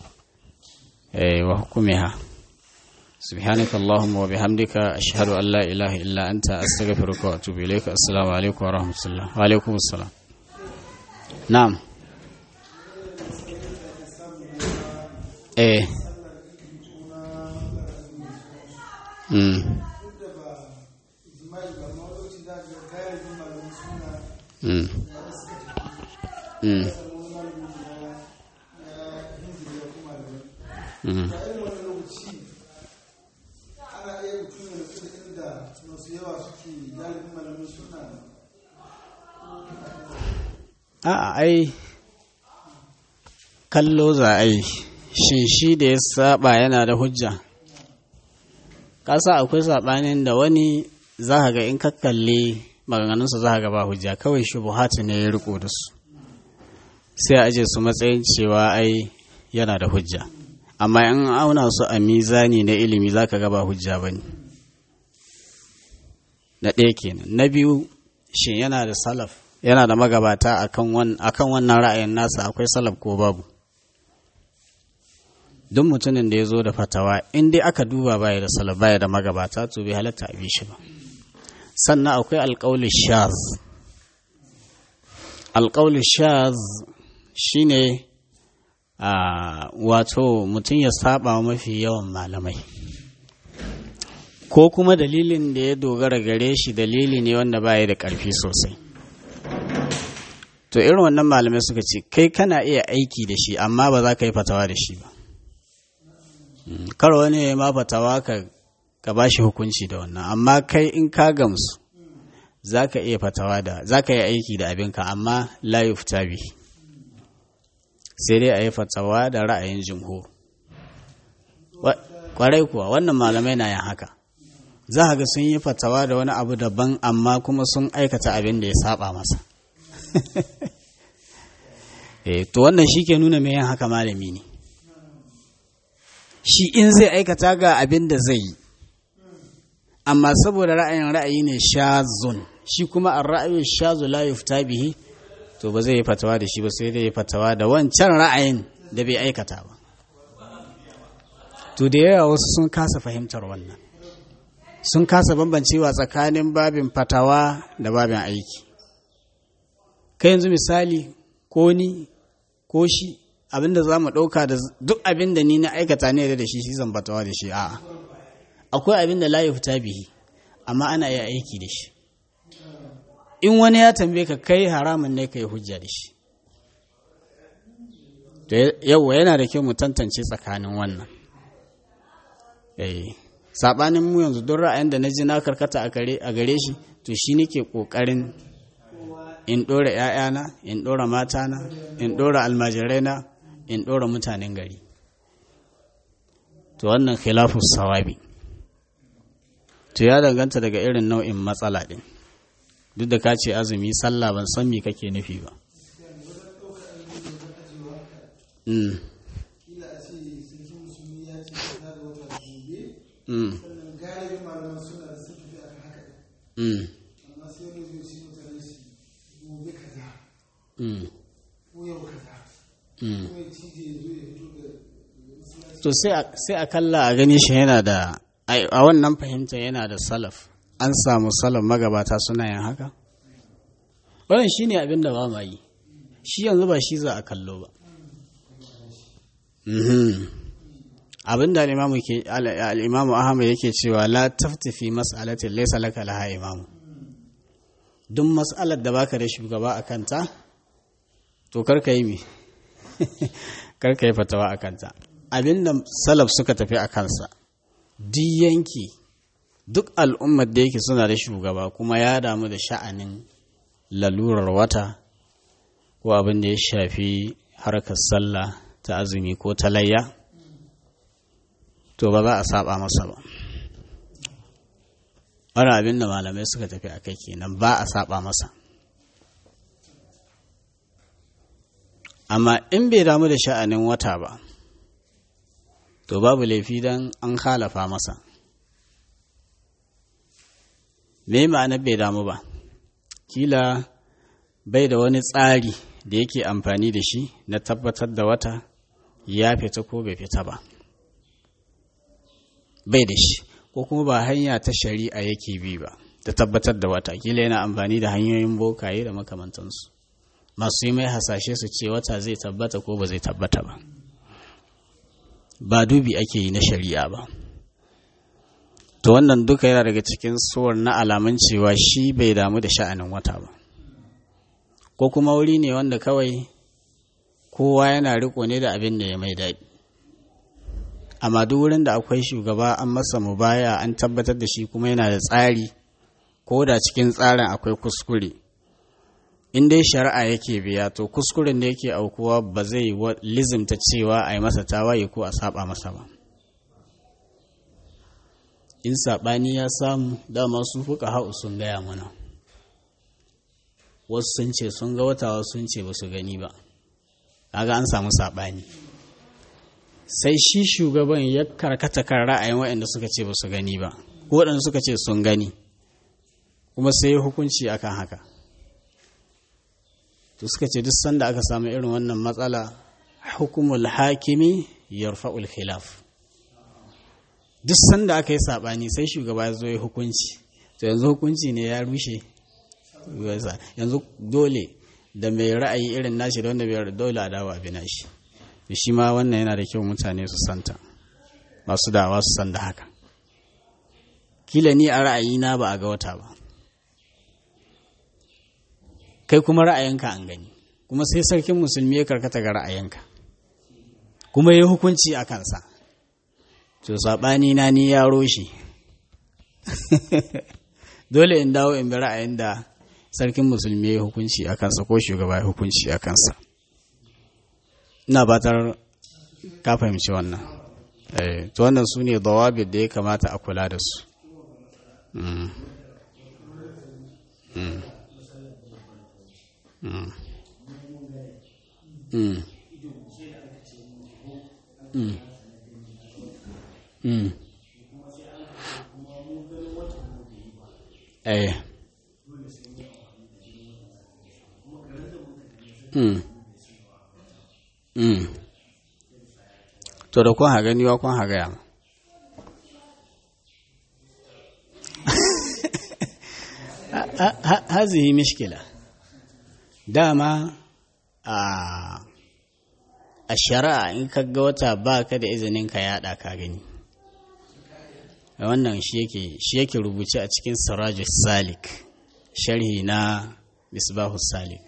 wa hukumiha سبحانك اللهم وبحمدك أشهد أن لا إله إلا أنت أستغفرك وأتوب إليك السلام عليكم ورحمة الله وعليكم السلام نعم eh mm mm mm mm a'a ai kallo za a yi shin shi da ya saba yana da hujja kasa akwai sabanin da wani za ka ga in ka kalli maganganunsa za ka ga ba hujja kawai shubuhatu ne ya riko da su sai a aje su matsayin cewa ai yana da hujja amma in auna su a mizani na ilimi za ka ga ba hujja ba ne na ɗaya kenan na biyu shin yana da salaf yana da magabata akan wannan ra'ayin nasa akwai salaf ko babu duk mutumin da ya zo da fatawa in dai aka duba baya da salaf baya da magabata to bai halatta a bi shi ba sannan akwai alƙawli shaz alƙawli shaz shine a wato mutum ya saba mafi yawan malamai ko kuma dalilin da ya dogara gare shi dalili ne wanda baya da ƙarfi sosai to irin wannan malamai suka ce kai kana iya aiki da shi amma ba za ka yi fatawa da shi ba kar wani ya ma fatawa ka ka ba shi hukunci da wannan amma kai in ka gamsu za ka iya fatawa da za ka yi aiki da abinka amma la yufta bi sai dai a yi fatawa da ra'ayin jimhur kwarai kuwa wannan malamai na yin haka za ga sun yi fatawa da wani abu daban amma kuma sun aikata abin da ya saba masa eh to wannan shi ke nuna mai yin haka malami ne shi in zai aikata ga abin da zai yi amma saboda ra'ayin ra'ayi ne shazun shi kuma a ra'ayin shazu la yufta bihi to ba zai yi fatawa da shi ba sai dai yi fatawa da wancan ra'ayin da bai aikata ba to da yawa wasu sun kasa fahimtar wannan sun kasa bambancewa tsakanin babin fatawa da babin aiki kai yanzu misali ko ni ko shi abinda za mu ɗauka da duk abinda ni na aikata ne da shi shi zan fatawa da shi a'a akwai abinda la fita bihi amma ana iya aiki da shi in wani ya tambaye ka kai haramun ne ka yi hujja da shi yauwa yana da kyau mu tantance tsakanin wannan saɓanin mu yanzu don ra'ayin da na ji na karkata a gare shi to shi nake ƙoƙarin in ɗora ‘ya'yana in ɗora matana in ɗora almajiraina in ɗora mutanen gari to wannan khilafu sawabi to ya danganta daga irin nau'in matsala ɗin duk da ka ce azumi sallah ban san me kake nufi ba Mm. Mm. Mm. to sai a kalla a gani shi yana da a wannan fahimta yana da salaf an samu salaf magabata suna yin haka wannan shine abin da ba ma yi shi yanzu ba shi za a kallo ba abin da al'imamu ahmad yake cewa la taftifi mas'alatin laysa laka laha imamu duk mas'alar da baka da shugaba a kanta to karka yi mi karka yi fatawa a kanta abinda salaf suka tafi a kansa duk yanki duk al'ummar da yake suna da shugaba kuma ya damu da sha'anin lalurar wata ko abin da ya shafi harkar sallah ta azumi ko ta layya to ba za a saba masa ba wani abin da malamai suka tafi a kai kenan ba a saba masa amma in bai damu da sha'anin wata ba to babu laifi don an halafa masa me ma'anar bai damu ba kila bai da wani tsari da yake amfani da shi na tabbatar da wata ya fita ko bai fita ba bai da shi ko kuma ba hanya ta shari'a yake bi ba ta tabbatar da wata kila yana amfani da hanyoyin bokaye da makamantansu masu yi mai hasashe su ce wata zai tabbata ko ba zai tabbata ba ba dubi ake yi na shari'a ba to wannan duka yana daga cikin suwar na alamun cewa shi bai damu da sha'anin wata ba ko kuma wuri ne wanda kawai kowa yana riko ne da abin da ya mai daɗi amma duk wurin da akwai shugaba an masa mubaya an tabbatar da shi kuma yana da tsari ko da cikin tsarin akwai kuskure in dai shari'a yake biya to kuskuren da yake aukuwa ba zai lizimta cewa a yi masa tawaye ko a saba masa ba in saɓani ya samu dama su fuka hau sun gaya mana wasu sun ce sun ga wata wasu sun ce ba su gani ba kaga an samu saɓani sai shi shugaban ya karkata kan ra'ayin waɗanda suka ce ba su gani ba ko waɗanda suka ce sun gani kuma sai ya hukunci akan haka to suka ce duk sanda aka samu irin wannan matsala hukumul hakimi yarfa'ul khilaf duk sanda aka yi sabani sai shugaba ya zo ya hukunci to yanzu hukunci ne ya rushe yanzu dole da mai ra'ayi irin nashi da wanda bai dole a dawo abin nashi shi ma wannan yana da kyau mutane su santa masu dawa su san da haka kila ni a ra'ayina ba a ga wata ba kai kuma ra'ayinka an gani kuma sai sarkin musulmi ya karkata ga ra'ayinka kuma ya hukunci a kansa to saɓani na ni ya roshe dole in dawo in bi ra'ayin da sarkin musulmi ya hukunci a kansa ko shugaba ya hukunci a kansa ina batar ka fahimci wannan to wannan su ne dawabit da ya kamata a kula da su eh mm mm to da kun haga niwa kun haga yamma hazihi mishkila dama a a shari'a in ka ga wata ba ka da izinin ka yada ka gani wannan shi yake shi yake rubuce a cikin sirajus salik sharhi na misbahus salik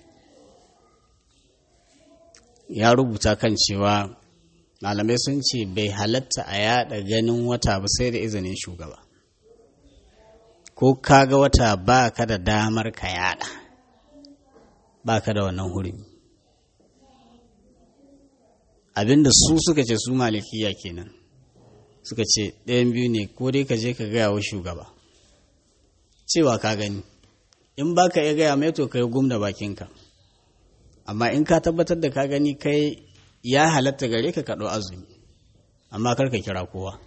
ya rubuta kan cewa malamai sun ce bai halatta a yada ganin wata ba sai da izinin shugaba ko kaga wata ba ka da damar ka yada ba ka da wannan hurumi abinda su suka ce su malikiya kenan suka ce ɗayan biyu ne ko dai ka je ka gaya wa shugaba cewa ka gani in ba ka iya gaya mai to ka yi gum da bakinka amma in ka tabbatar da ka gani kai ya halatta gare ka kaɗo azumi amma kar ka kira kowa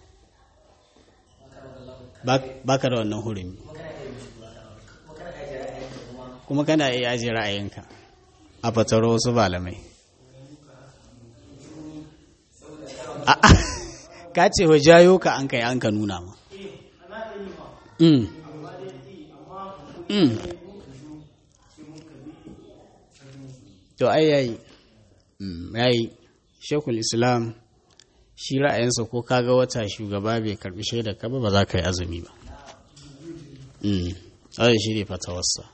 ba ka da wannan hurumi kuma kana iya ajiye ra'ayinka a fataro wasu malamai ka ce wa jayo ka an kai an ka nuna ma to ai yayi yayi shekul islam shi ra'ayinsa ko kaga wata shugaba bai karbi shaidar ka ba ba za ka yi azumi ba ai shi ne fatawarsa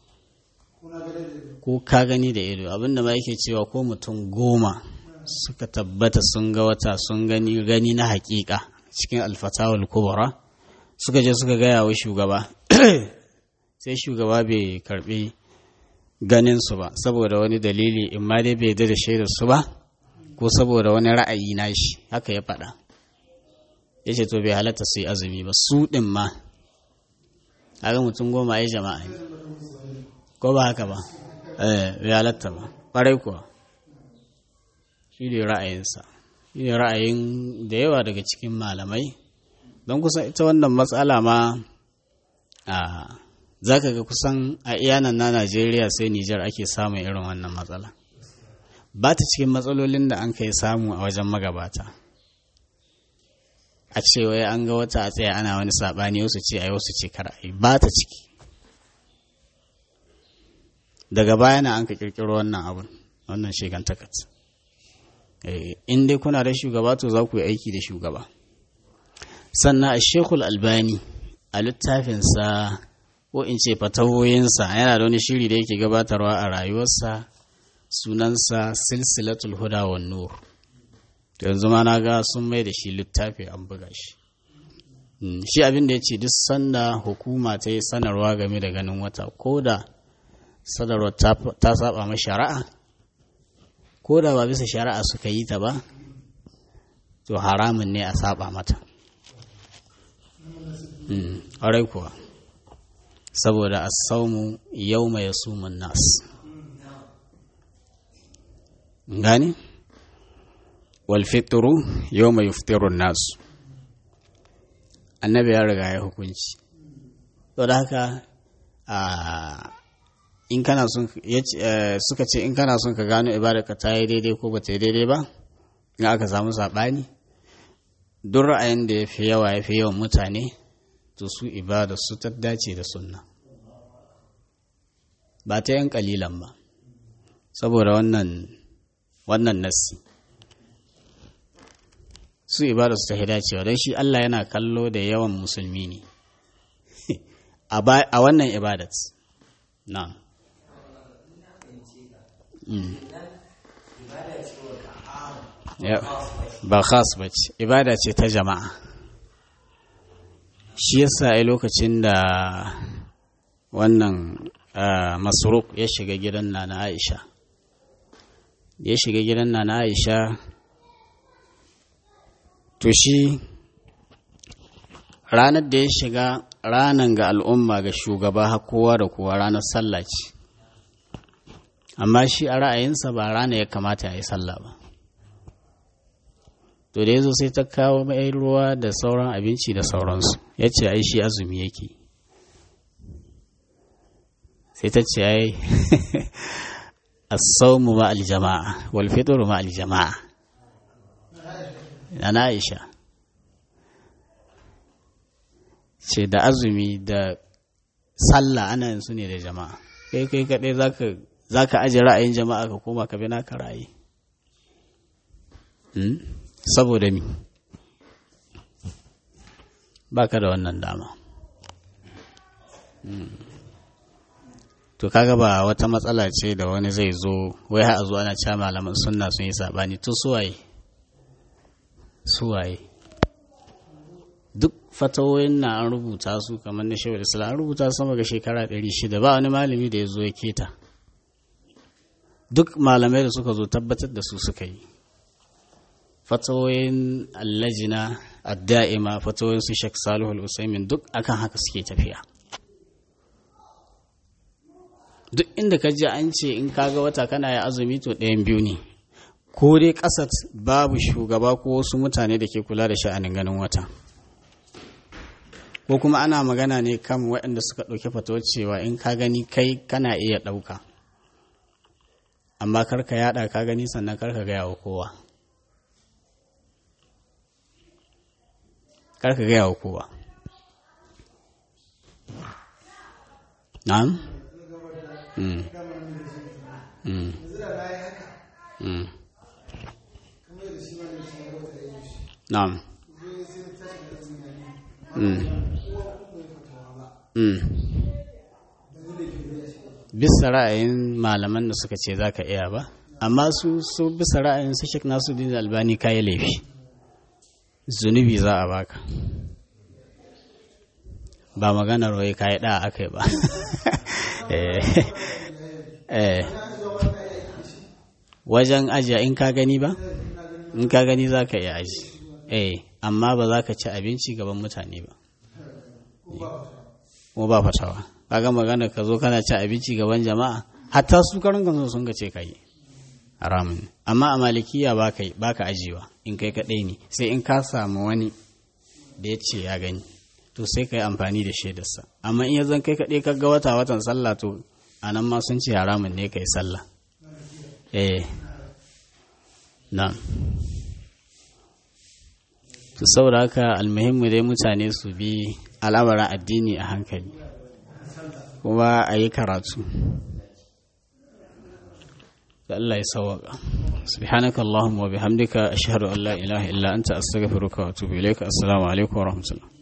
ko ka gani da ido abinda ma yake cewa ko mutum goma suka tabbata sun ga wata sun gani gani na hakika cikin alfatawal kubra suka je suka gaya wa shugaba sai shugaba bai karbi ganin su ba saboda wani dalili in ma dai bai da shaidar su ba ko saboda wani ra'ayi na shi haka ya faɗa ya ce to bai halatta su yi azumi ba su ɗin ma haka mutum goma ya jama'a ne ko ba haka ba eh bai halatta ba ƙwarai kuwa shi ne ra'ayinsa shi ne ra'ayin da yawa daga cikin malamai don kusan ita wannan matsala ma a za ka ga kusan a iyanan na najeriya sai nijar ake samun irin wannan matsala ba ta cikin matsalolin da an kai samu a wajen magabata a ce wai an ga wata a tsaye ana wani saɓani wasu ce ai wasu ce kar ai ba ta ciki daga baya na an ka kirkiro wannan abun wannan shegan takat in dai kuna da shugaba to za ku yi aiki da shugaba sannan a shekul albani a littafinsa ko in ce fatawoyinsa yana da wani shiri da yake gabatarwa a rayuwarsa sunansa silsilatul huda wa nur yanzu ma na ga sun mai da shi littafi an buga shi shi abin da ya ce duk sanda hukuma ta yi sanarwa game da ganin wata ko da sanarwar ta saba ma shari'a ko da ba bisa shari'a suka yi ta ba to haramun ne a saba mata ƙwarai kuwa saboda a saumu yau mai sumun nas gani walfitru yau mai yuftirun nasu annabi ya riga ya hukunci to da haka in kana son suka ce in kana son ka gano ibadarka ta yi daidai ko ba ta yi daidai ba in aka samu saɓani duk ra'ayin da ya fi yawa ya fi yawan mutane to su ibada su ta dace da sunna ba ta yan kalilan ba saboda wannan wannan nassi su ibada su ta dacewa don shi Allah yana kallo da yawan musulmi ne a wannan ibadat na ba khas ba ce ibada ce ta jama'a shi yasa a lokacin da wannan masruk ya shiga gidan na aisha ya shiga gidan na aisha to shi ranar da ya shiga ranar ga al'umma ga shugaba kowa da kowa ranar sallah ce amma shi a ra'ayinsa ba rana ya kamata ya yi sallah ba to da ya zo sai ta kawo mai ruwa da sauran abinci da sauransu ya ce ai shi azumi yake sai ta ce ai as-sawmu ma al-jama'a wal fitru ma al-jama'a ana Aisha ce da azumi da sallah ana yin su ne da jama'a kai kai kaɗai zaka zaka aje ra'ayin jama'a ka koma ka bi naka ra'ayi saboda mi baka da wannan dama to kaga ba wata matsala ce da wani zai zo wai har a zo ana cewa malaman sunna sun yi sabani to suwaye suwaye duk fatawoyin na an rubuta su kamar na shawar islam an rubuta sama ga shekara 600 ba wani malami da ya zo ya keta duk malamai da suka zo tabbatar da su suka yi fatawoyin allajina adda'ima fatawoyin su shek salihu al-usaimin duk akan haka suke tafiya duk inda ka ji an ce in kaga wata kana ya azumi to ɗayan biyu ne ko dai ƙasar babu shugaba ko wasu mutane da ke kula da sha'anin ganin wata ko kuma ana magana ne kan waɗanda suka ɗauki fatawar cewa in ka gani kai kana iya ɗauka amma karka yaɗa ka gani sannan karka gaya wa kowa karka gaya wa kowa na'am Mm. Mm. Mm. Na'am. Mm. Mm. Bisa ra'ayin malaman da suka ce za ka iya ba, amma su su bisa ra'ayin su shek nasu din albani kayi laifi, zunubi za a baka. Ba maganar wai kayi ɗa aka yi ba. wajen ajiya in ka gani ba in ka gani za ka iya aji eh amma ba za ka ci abinci gaban mutane ba kuma ba fatawa kaga magana ka zo kana ci abinci gaban jama'a hatta su karin kansu sun ga ce ka yi haramun amma a malikiya ba ka ba ka ajiyewa in kai kaɗai ne sai in ka samu wani da ya ce ya gani to sai ka yi amfani da shaidarsa amma in ya zan kai kaɗai ka ga wata watan sallah to a nan ma sun ce haramun ne ka yi sallah eh na to saboda haka almuhimmu dai mutane su bi al'amarin addini a hankali kuma a yi karatu da Allah ya sawaka subhanaka allahumma wa bihamdika ashhadu an la ilaha illa anta astaghfiruka wa atubu ilayka assalamu alaikum wa rahmatullah